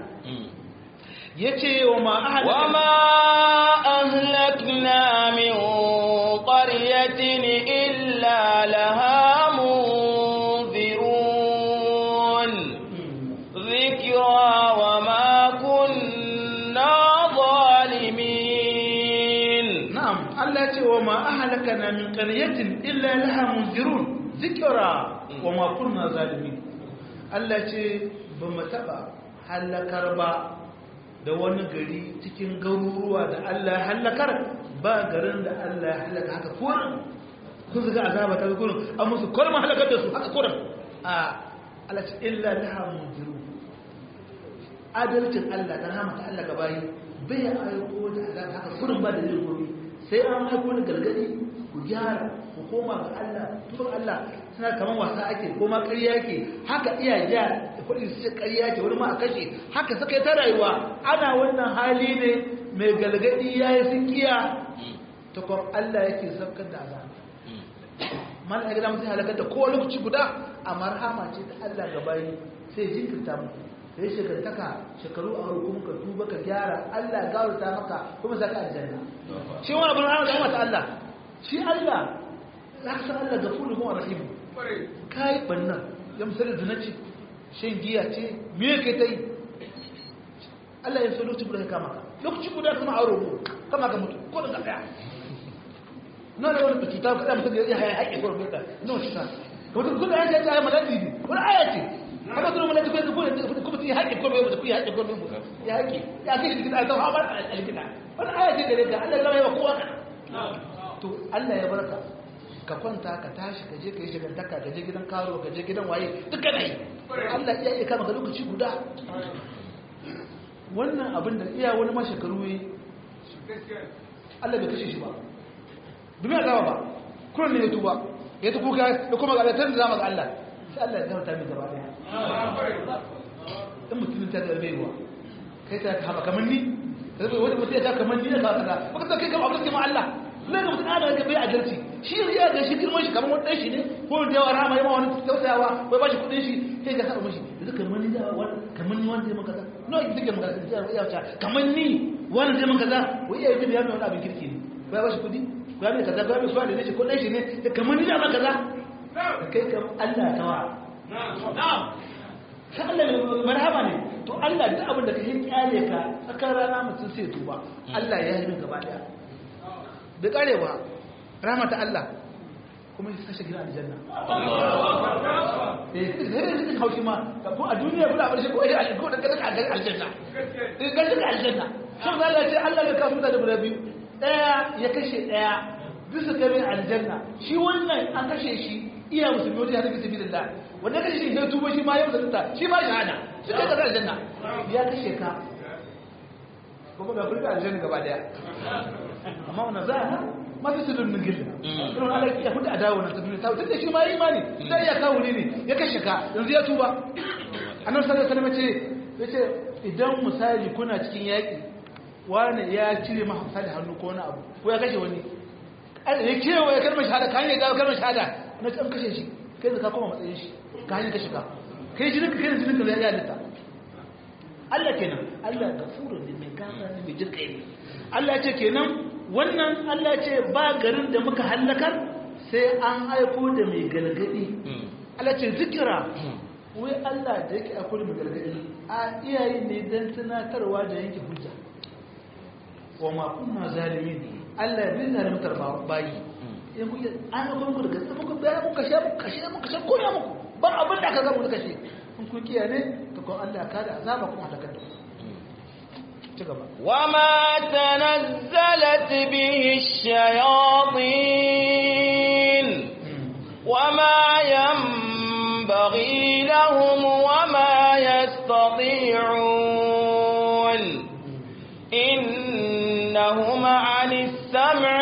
yace wa ma ahlakna min qaryatin illa laha munzirun dhikra wa ma kunna zalimin na'am Allah yace wa ma ahlakna min qaryatin illa laha munzirun dhikra wa ma kunna zalimin Allah ce ba mu taba halakar ba da wani gari cikin garuruwa da Allah ya halakar ba garin da Allah ya halaka haka kurin kun zaga azaba ta kurin an musu kurma halakar da su haka kurin a Allah ce illa laha munziru adalcin Allah da rahmata Allah gabayi bai aiko da azaba haka kurin ba da zai gobe sai an aiko da gargadi ku gyara ku koma ga Allah tun Allah suna kamar wasa ake ko ma ƙarya yake haka iya ja kuɗi su ce ƙarya ce wani ma a kashe haka suka yi ta rayuwa ana wannan hali ne mai galgadi ya yi sun kiya ta kwan Allah yake saukar da azaba mana ya gada mutum halakar da kowa lokaci guda a marhama ce ta Allah ga bayi sai jinkirta mu da ya shekartaka shekaru a hukum ka tuba ka gyara Allah gawarta maka kuma saka aljanna shi wani abin hana da ta Allah shi Allah ya san Allah ga fulu kuma rahim kai bannan ya misali zina ce shan giya ce me yake ta yi Allah ya so lokaci guda ya kama ka lokaci guda kuma a roƙo kama ka mutu ko da ka tsaya na da wani cuta kada mutum ya haya haƙe ko rubuta na wani cuta wata kuma ya ce ta yi maladi ne wani aya ce haka tunu mun da kuma kuma yi haƙi ko bai ku yi haƙi ko bai ya haƙi ya kai shi cikin alƙawari ba alƙida wannan aya ce da rika Allah ya rawa kowa to Allah ya barka ka kwanta ka tashi ka je ka yi shigantaka ka je gidan karo ka je gidan waye duka na yi Allah iya iya kama ka lokaci guda wannan abin da iya wani ma shekaru yi Allah bai kashe shi ba duniya zama ba kuran ne ya tuba ya ta kuka ya kuma galatar da zama ga Allah sai Allah ya zama mai gaba daya in mutumin ta zarbe ruwa kai ta kama kamar ni wani mutum ya ta kamar ni ya kawo kaza baka ta kai kama abin ma Allah na ga mutum ana ga bai adalci shi ya ga shi girman shi kamar wani ɗan shi ne ko da yawa rama yawa wani tausayawa bai ba shi kuɗin shi sai ka saba mashi yanzu kamar ni da wani kamar ni wanda ya maka kaza no ki take maka kaza ya wuce kamar ni wani zai maka kaza wai iya yi ya mai wani abin kirki ne bai ba shi kuɗi ba mai kaza ba mai suwa da ne shi ko ɗan shi ne kamar ni da maka kaza kai kam Allah tawa sai Allah mai marhaba ne to Allah duk abin da ka yi kyale ka tsakar rana mutum sai tuba Allah ya yi min gaba daya da karewa ramata Allah kuma ya kashe gina aljanna eh sai da haushi ma ko a duniya kuna bar shi ko ya ko da kada ka aljanna eh ga shi aljanna sun Allah ce Allah ya kafu da guda biyu daya ya kashe daya bisa kare aljanna shi wannan an kashe shi iya musulmi wajen hadisi sabilillah wanda kashe shi sai tuba shi ma ya musulunta shi ma shahada shi kai ka aljanna ya kashe ka kuma ga furta aljanna gaba daya amma wannan za a masu tudun min gilla irin ala ya hudu a dawo na tafiya ta tun da shi ma yi imani sai ya kawo ne ya kashe ka yanzu ya tuba annan sallar salama ce ya ce idan misali kuna cikin yaƙi wani ya cire ma misali hannu ko wani abu ko ya kashe wani ya kewa ya kalmar shahada ka hanyar gawa kalmar shahada na can kashe shi kai da ka koma matsayin shi ka hanyar kashe ka kai jinin ka kai da jinin ka ya halitta Allah kenan Allah gafurun ne mai gafara ne mai jirkai ne Allah ce kenan wannan Allah ce ba garin da muka hallakar sai an aiko da mai galgadi Allah ce zikira wai Allah da yake aiko da mai galgadi a iyaye ne don tunatarwa da yanke hujja wa ma kunna zalimin Allah bai zalimtar bayi in kuke an aiko muku da gaske muku bayan muka sha muka sha muka sha koya muku ba abin da aka zama muka kashe in kun kiyaye to ko Allah ka da azaba kuma halakar da وما تنزلت به الشياطين وما ينبغي لهم وما يستطيعون إنهم عن السمع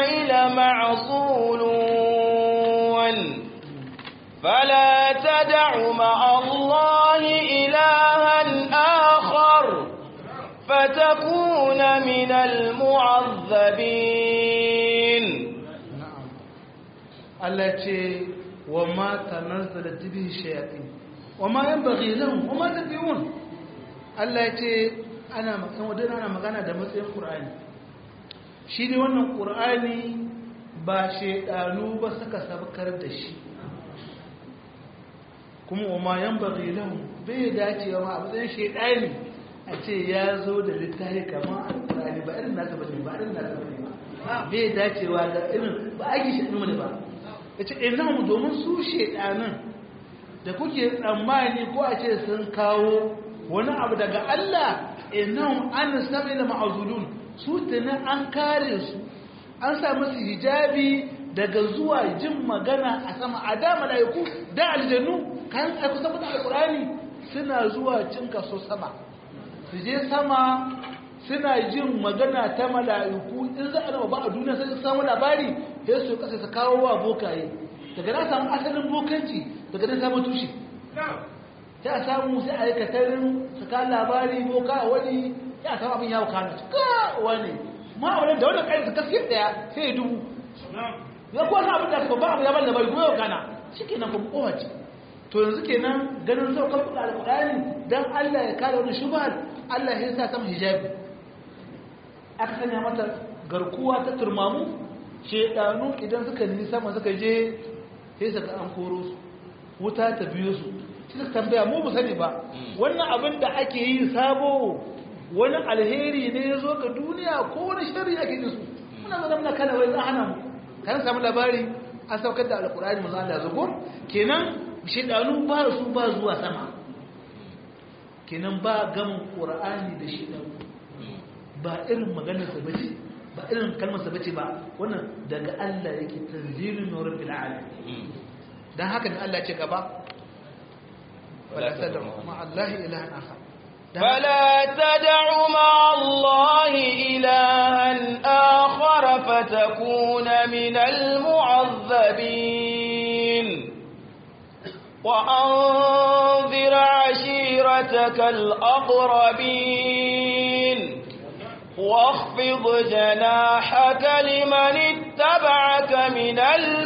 لمعصولون فلا تدع مع الله إلها آخر فتكون من المعذبين التي وما تنزل به الشياطين وما ينبغي لهم وما تبيون التي أنا ودنا أنا مغانا da matsayin Qur'ani shi ne wannan Qur'ani ba shedanu ba suka sabkar da shi kuma wama yanbaghi lahum bai dacewa ma a matsayin shedani a ce ya zo da littafi kamar alkurani ba irin nasa bane ba irin nasa bane ba bai dacewa da irin ba ake shaɗu ne ba ya ce ina mu domin su shaɗanin da kuke tsammani ko a ce sun kawo wani abu daga Allah ina an sami da ma'azulun su tuni an kare su an sa musu hijabi daga zuwa jin magana a sama a da mala'iku da aljannu kan aiku saboda alkurani suna zuwa cin kaso sama su je sama suna jin magana ta mala'iku in za a raba ba a duniya sai su samu labari sai su kasa su kawo wa bokaye daga na samu asalin bokanci daga na samu tushe sai a samu sai a yi katarin su kawo labari boka a wani ya samu abin yawo kano su ka wani ma a wani da wani kai su kaske daya sai ya dubu ya kuwa abin da aka ba abu ya ban labari kuma yau kana shi kenan kuma kowace to yanzu kenan ganin saukar kuɗa alƙur'ani don Allah ya kare wani shubhar Allah ya sa sama hijabi aka sanya mata garkuwa ta turmamu shedanu idan suka ni sama suka je sai suka an koro su wuta ta biyo su shi suka tambaya mu sani ba wannan abin da ake yi sabo wani alheri ne ya zo ga duniya ko wani shari ake yi su muna zama muna kana wai hana mu kan samu labari an saukar da alkur'ani manzo Allah zugo kenan shedanu ba su ba zuwa sama kenan ba gamin qur'ani da shi ba irin maganar sa bace ba irin kalmar sa bace ba wannan daga Allah yake tanzilun min rabbil alamin dan haka ne Allah ya ce gaba wala tad'u ma Allah ilahan akhar فلا تدع مع الله إلها آخر فتكون من المعذبين وأنذر عشيرتك الأقربين واخفض جناحك لمن اتبعك من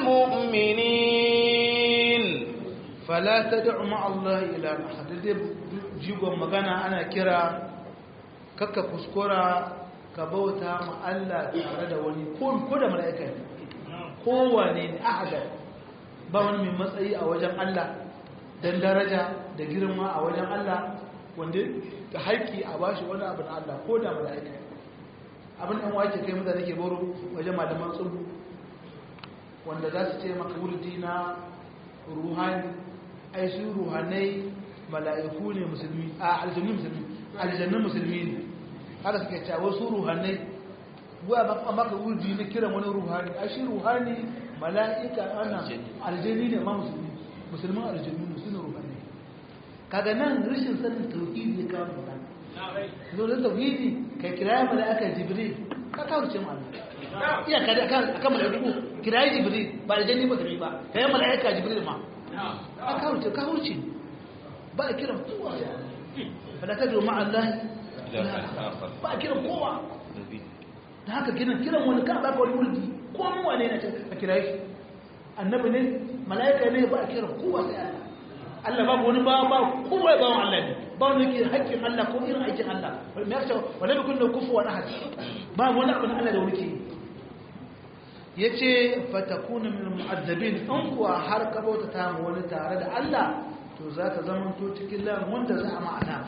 المؤمنين فلا تدع مع الله إلها آخر jigon magana ana kira kakka kuskura ka bauta ma Allah tare da wani ko da mala'ika ne kowane ne ahadar ba wani mai matsayi a wajen Allah don daraja da girma a wajen Allah wanda ta haƙƙi a bashi wani abu na Allah ko da mala'ika abin ɗan wake kai mutane ke boro wajen malaman tsubu wanda za su ce maka wurdi na ruhani ai su ruhanai mala'iku ne musulmi a aljannu musulmi aljannun musulmi ne haka suke cewa wasu ruhanai waya ba maka wurdi na kiran wani ruhani a shi ruhani mala'ika ana aljanni ne ma musulmi musulman aljannu ne suna ruhani kaga nan rashin sanin tauhidi ya kawo magana zo da tauhidi kai kiraya mala'ika jibril ka kawo ce ma iya kada akan akan mala'iku kiraya jibril ba aljanni ba da ba kai mala'ika jibril ma ka kawo ce ka wuce ba a kiran kowa fala tadru ma'a Allah ba a kiran kowa da haka kiran kiran wani ka ba ka wani wurdi ko mu wane ne a kira shi annabi ne malaika ne ba a kiran kowa sai Allah Allah ba wani ba ba kowa ba wani Allah ne ba wani ke haƙƙin Allah ko irin aikin Allah me yasa wala bi kullu kufu wa ahad ba wani abu Allah da wani ke yace fatakuna min mu'azzabin an kuwa har ka bauta ta mu wani tare da Allah to za ka zama to cikin lan wanda za a ma'ana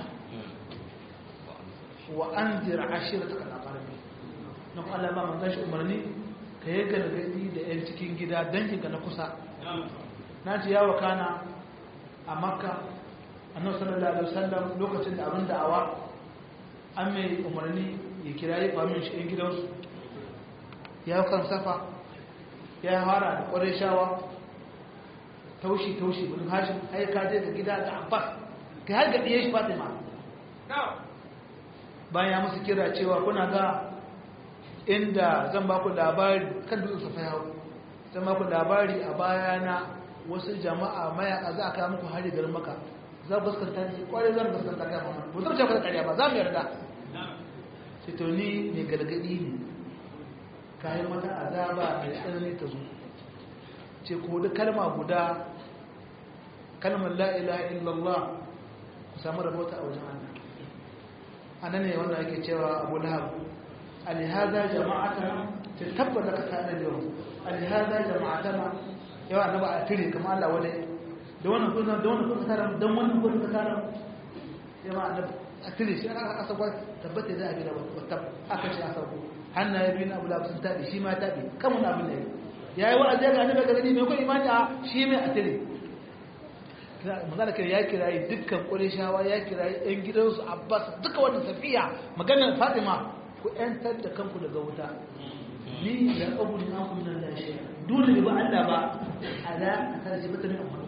wa an zira ashira ta kana ƙarfi na kuma Allah ba man gashi umarni ka yi gargaɗi da 'yan cikin gida danginka na kusa na ji yawa kana a makka annabi sallallahu alaihi wasallam lokacin da abin da'awa an mai umarni ya kira yi famin shi 'yan gidansu ya kan safa ya fara da ƙwarai shawa taushi taushi bin hashim ai ka je ga gida da abbas kai har ga diye shi fatima bayan ya musu kira cewa kuna ga inda zan ba ku labari kan dutsen safa yawo zan ba ku labari a bayana wasu jama'a mayaka za a kawo muku hari garin maka za ku gaskanta ne kwarai zan gaskanta ga mamman ba zan ce ku da ƙarya ba za mu yarda sai to ni mai gargadi ne kayan mata azaba mai tsanani ta zo ce ko da kalma guda kalmar la'ilaha illallah ku samu rabota a wajen Allah a nan ne wanda ake cewa abu lahab alihaza jama'atana ta tabbata ka tsanar yau alihaza jama'atana yawa na ba a tire kama Allah wadai da wannan kuna da wannan kuna tara don wannan kuna tara yawa a tire shi aka asa kwa tabbata da abin da wata aka ce asa ko hannaye biyu na abu lahab sun tabi shi ma tabi kan wani abin da ya yi wa'azi ga annabi gargadi mai kuma imani a shi mai atire magana kai ya kirayi dukkan ƙurishawa ya kirayi ɗan gidansu abbas duka wannan safiya maganar fatima ku ‘yantar da kanku daga wuta ni da abu na kuma nan da shi dole da ba Allah ba a da a tare shi bata mai amfani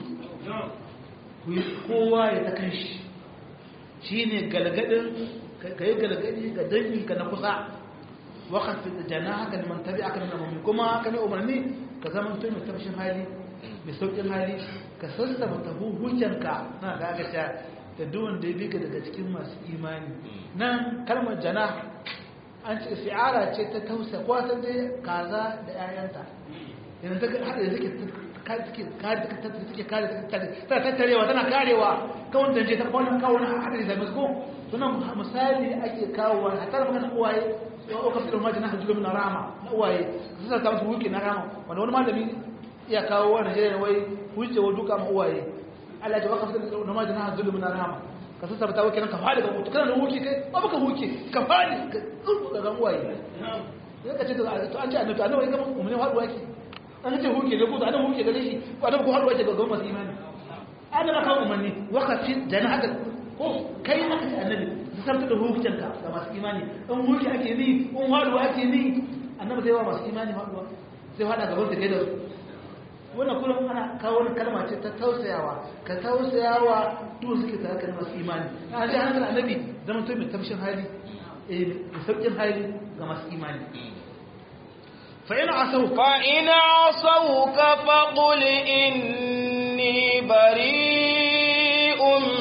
ku yi kowa ya ta kan shi shi ne galgadin ka yi galgadi ga danginka na kusa wakar da jana haka da mantabi aka nuna mummi kuma haka ne umarni ka zama mutum mai tafshin hali mai sauƙin hali ka sassa mata hujjanka na gagata da duwan da ya bi ka daga cikin masu imani nan kalmar jana an ce fi'ara ce ta tausa ko ta dai kaza da 'ya'yanta yanzu ta haɗa da take kare ta tattarewa tana karewa kawon da je ta kwanan kawon haɗa da zai ko sunan misali ake kawowa a tara magana uwaye ya ɗauka fitar majin na hajjulu na rama na uwaye su sa musu wuki na rama wanda wani malami iya kawo wa najeriya wai wuce wa duka ma uwaye Allah ya waka fitar da majin na hajjulu na rama ka sassa ta wuki nan ka fadi ga mutu kana da wuki kai ba baka wuki ka fadi ka tsurku daga uwaye ya ka ce to an ce annabi annabi ga mu ne haɗuwa ki an ce huke da kuta annabi huke gare shi ko annabi ko haɗuwa ce ga masu imani annabi kawo umarni waka fi jana haka ko kai aka ce annabi sarta da hukuncinka ga masu imani in mulki ake ni in haduwa ake ni annabi zai wa masu imani haduwa zai hada gaban da kai da su wannan kullum ana kawo wani kalma ce ta tausayawa ka tausayawa duk suke tare da masu imani a ji hankali annabi zama to mai tamshin hali eh mai sauƙin hali ga masu imani fa ina asau fa ina asauka faqul inni bari'un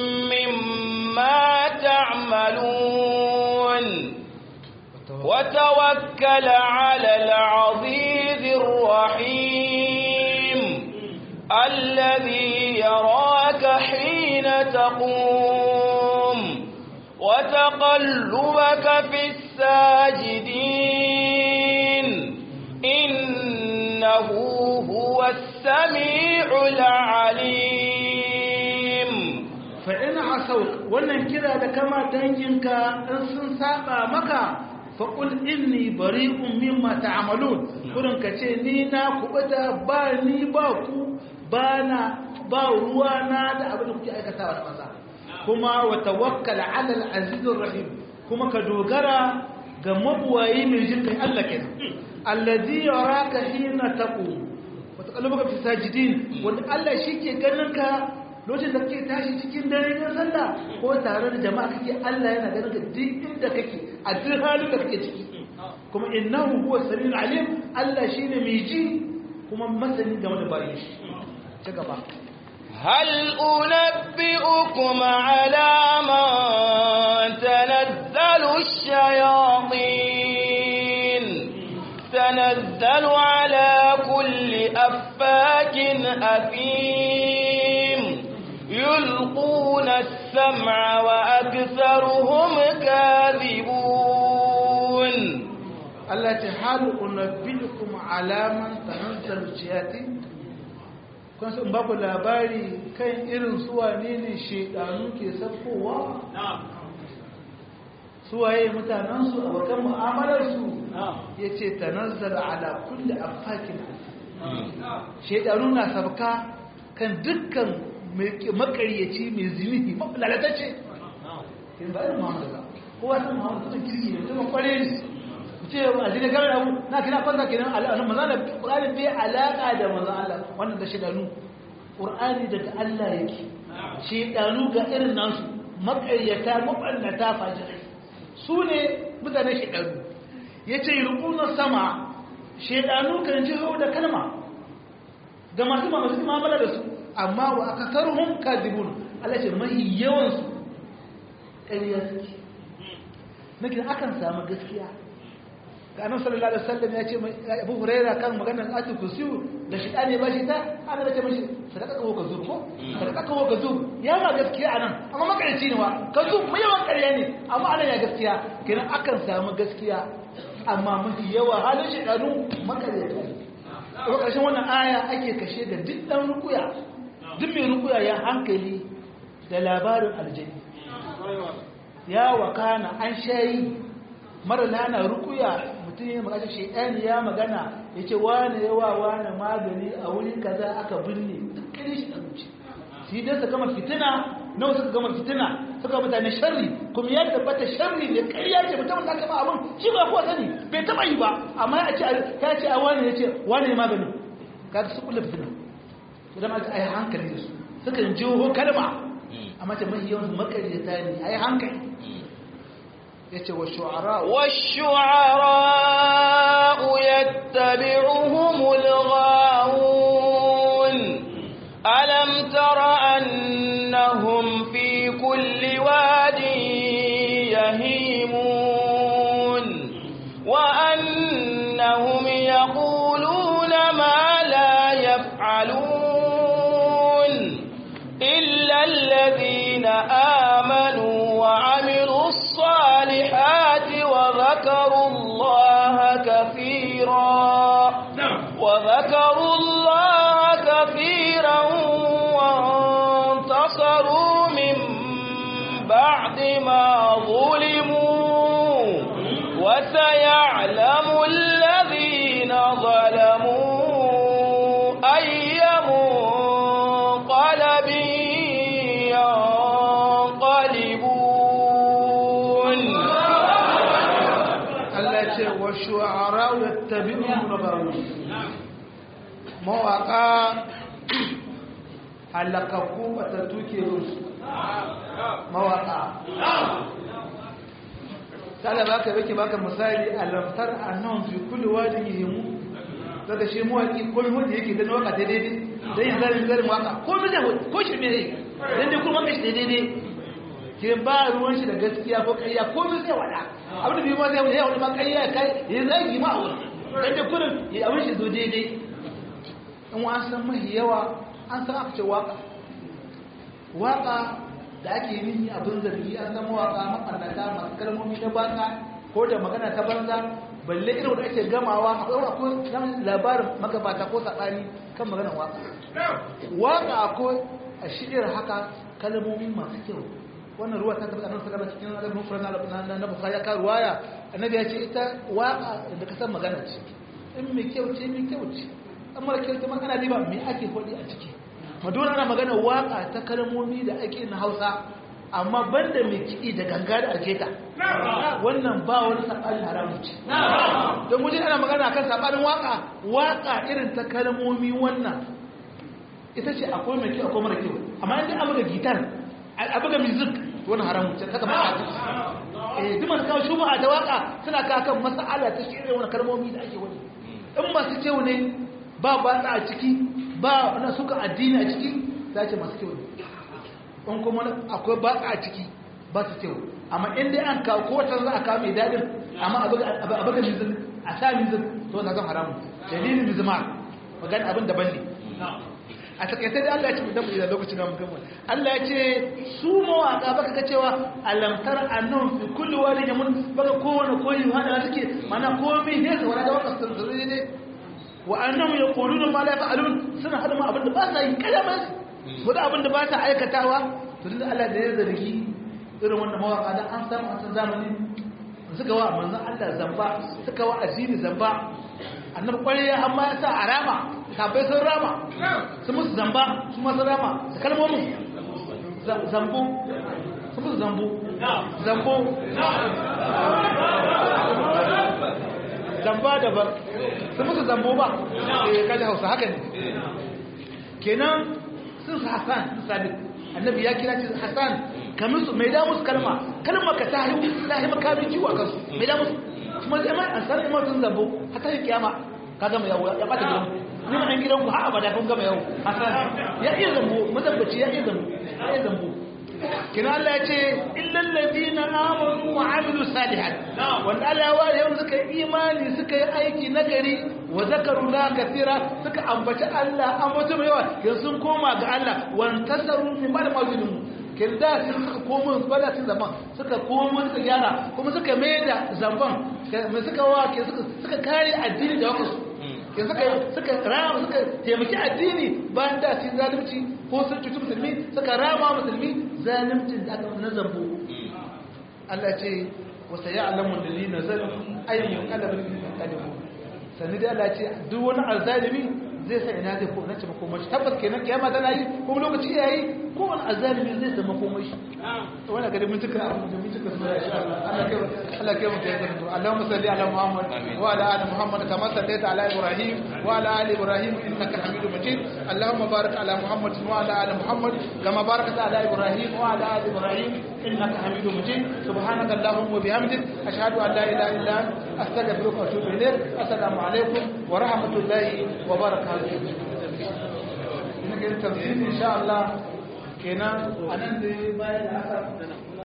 mimma ta'malun وتوكل على العزيز الرحيم الذي يراك حين تقوم وتقلبك في الساجدين إنه هو السميع العليم فإن عصوك wannan kira da kama danginka in sun saba maka faƙul inni bari'un mimma ta'malun kurin ka ce ni na kubuta ba ni ba ku ba na ba ruwa na da abin da kuke aikatawa da maza kuma wa tawakkal ala al-azizur rahim kuma ka dogara ga mabuwayi mai jin kai Allah kenan allazi yaraka hina taqum wa taqallubuka fi sajidin wanda Allah shike ganin ka lokacin da kake tashi cikin dare na sallah ko tare da jama'a kake Allah yana ganin ka duk inda kake a duk halin da kake ciki kuma innahu huwa samiul alim Allah shine mai ji kuma masani game da bayin shi ci gaba هل أنبئكم على من تنزل الشياطين تنزل على كل أفاك أثيم يلقون السمع وأكثرهم كاذبون التي هل أنبئكم على من تنزل الشياطين kun sun baku labari kan irin suwane ne shaidanu ke sabkowa suwaye mutanensu a bakan mu'amalarsu ya ce ta nazzara ala kulle afakin shaidanu na sabka kan dukkan makaryaci mai zinihi lalatacce yin ba irin muhammadu ba kowa sun muhammadu sun kirki ne mutum kware ne ce a jini gari abu na kina kwanta kenan al'adun maza da ƙuranin bai alaƙa da maza Allah wannan da shidanu ƙur'ani daga Allah yake shidanu ga irin nasu maƙaryata maɓannata fajirai su ne mutane shidanu ya ce rukunan sama shidanu kan ji hau da kalma ga masu masu mamala da su amma wa aka sarhun kadibun Allah ce mahi yawansu ƙarya suke nake akan samu gaskiya ga annabi sallallahu alaihi wasallam ya ce Abu Huraira kan maganar atu kusiyu da shi ne ba shi ta ana da ce mishi sadaka ko ka zo ko sadaka ko ka zo ya ma gaskiya anan amma makarici ne wa ka zo mai yawan ƙarya ne amma anan ya gaskiya kenan akan samu gaskiya amma mafi yawa halin shi danu makarici a ƙarshen wannan aya ake kashe da duk dan rukuya duk mai rukuya ya hankali da labarin aljanni ya wakana an shayi mara lana rukuya mutum ya magana shaidani ya magana ya ce wane yawa wane magani a wuri kaza aka binne duk kiri shi da zuci shi dai su gama fitina nawa suka gama fitina suka mutane sharri kuma ya tabbata sharri ne ƙarya ce mutum da aka ba abin shi ba kowa sani bai taɓa yi ba amma ya ce ya ce a wane ya ce wane magani ka su kula fitina idan aka ai hankali da su suka jiho kalma amma ta mahi yawan makaryata ne ai hankali yace wa shu'ara والشعراء يتبعهم الغاوون ألم تر أنهم في كل واد يهيمون وأنهم يقولون ما لا يفعلون إلا الذين آمنوا وعملوا الصالحات وذكروا الله كثيرا وذكروا الله كثيرا وانتصروا من بعد ما ظلموا وسيعلم الذين ظلموا أي منقلب Allah ya ce wa shu'ara yattabi'uhum rabbahum mawaka halakakku batattu ke rusu mawaka sala baka yake baka misali alamtar annon fi kulli wadin yimu daga shi mawaki ko mai wanda yake dan waka daidai dai zarin zarin waka ko mai da ko shi me dan dai kuma kashi daidai ke ba ruwan shi da gaskiya ko kayya ko mai sai wada abin da bi ma zai wada ma kayya kai ya zagi ma a wurin dan dai kurin ya abin shi zo daidai in wa san mahi yawa an san aka ce waka waka da ake yi abin zargi an san mawaka makarnata masu kalmomi na baka ko da magana ta banza balle irin wanda ake gamawa akwai akwai labarin magabata ko saɓani kan maganar waka waka ko a shi'ir haka kalmomi masu kyau wannan ruwa ta tabbata nan saka cikin adabin furan na na bukhari ya kawo ruwaya annabi ya ce ita waka da ka san magana ce in mai kyau ce mai kyau ce amma da kyau ta magana ne ba me ake faɗi a ciki madonna ana magana waka ta kalmomi da ake na hausa amma banda mai kiɗi da ganga da ajeta wannan ba wani saɓanin haramun ce don wajen ana magana kan saɓanin waka waka irin ta kalmomi wannan ita ce akwai mai kyau akwai mara kyau amma yadda abu da gitar abu da music wani haramun ce kaka maka eh duk masu kawo shubuha da waka suna kawo kan mas'ala ta shi irin wani kalmomi da ake wani in masu kyau ne ba batsa a ciki ba na suka addini a ciki za ce masu kyau ne in kuma akwai batsa a ciki ba su kyau amma in dai an kawo kowace za a kawo mai daɗin amma a buga mizin a sa mizin to na zan haramu dalilin mizima magana abin daban ne a takaitar da Allah ya ce mu damu idan lokacin da mu gama Allah ya ce su mawaka baka ga cewa alamtar annun fi kulli wani yamun baka kowane koyi hada suke mana komai ne da wani da waka sun zuri ne wa annahum yaquluna ma la yaf'alun suna hada ma abin da ba sa yi kalama ko da abin da ba sa aikatawa to da Allah da ya zargi irin wannan mawaka da an samu a zamani suka wa manzon Allah zamba suka wa addini zamba annabi kwariya amma ya sa arama sabai sun rama su musu zamba su masu rama da kalmomin zambo su musu zambo zambo zamba da ba su musu zambo ba eh kaji hausa haka ne kenan sun su hassan sun sadiq annabi ya kira ce hassan kamin su mai da musu kalma kalma ka ta yi ta yi makamin ciwo a kansu mai da musu kuma zai mai ansar imar sun zambo hata yi kiyama ka gama yawo ya bata gidan ni ma dan gidan ku har abada kun gama yawo hasan ya iya zambo mutabbaci ya iya zambo ya iya zambo kina Allah ya ce illal ladina amanu wa amilu salihat wanda Allah ya ware yau suka yi imani suka yi aiki nagari wa zakaru la kathira suka ambaci Allah ambaci mai yawa yanzu sun koma ga Allah wa tasaru min ba'd mawjidin kirda sun suka komo bada sun zaman suka komo suka gyara kuma suka mai da zamban mai suka wake suka kare addini da wakansu ke suka suka rama suka taimaki addini bayan da sun zalunci ko sun cuci musulmi suka rama musulmi zaluncin da aka na zambo Allah ce wasa ya alamun da lina zan ayyukan kalabin kalibu sannu da Allah ce duk wani alzalimi zai sa ina zai ko na ce makomashi tabbas kenan kiyama tana yi kuma lokaci ya yi kowane azalimi zai sa makomashi to wannan gari mun tuka abu da mun tuka su insha Allah Allah kai Allah kai mu kai zanto Allahumma salli ala Muhammad wa ala ali Muhammad kama sallaita ala Ibrahim wa ala ali Ibrahim innaka Hamidum Majid Allahumma barik ala Muhammad wa ala ali Muhammad kama barakta ala Ibrahim wa ala ali Ibrahim innaka Hamidum Majid subhanaka Allahumma wa bihamdik ashhadu an la ilaha illa anta astaghfiruka wa atubu ilayk assalamu alaikum wa rahmatullahi wa barakatuh ina ga tafsiri insha Allah kenan anan da bayan haka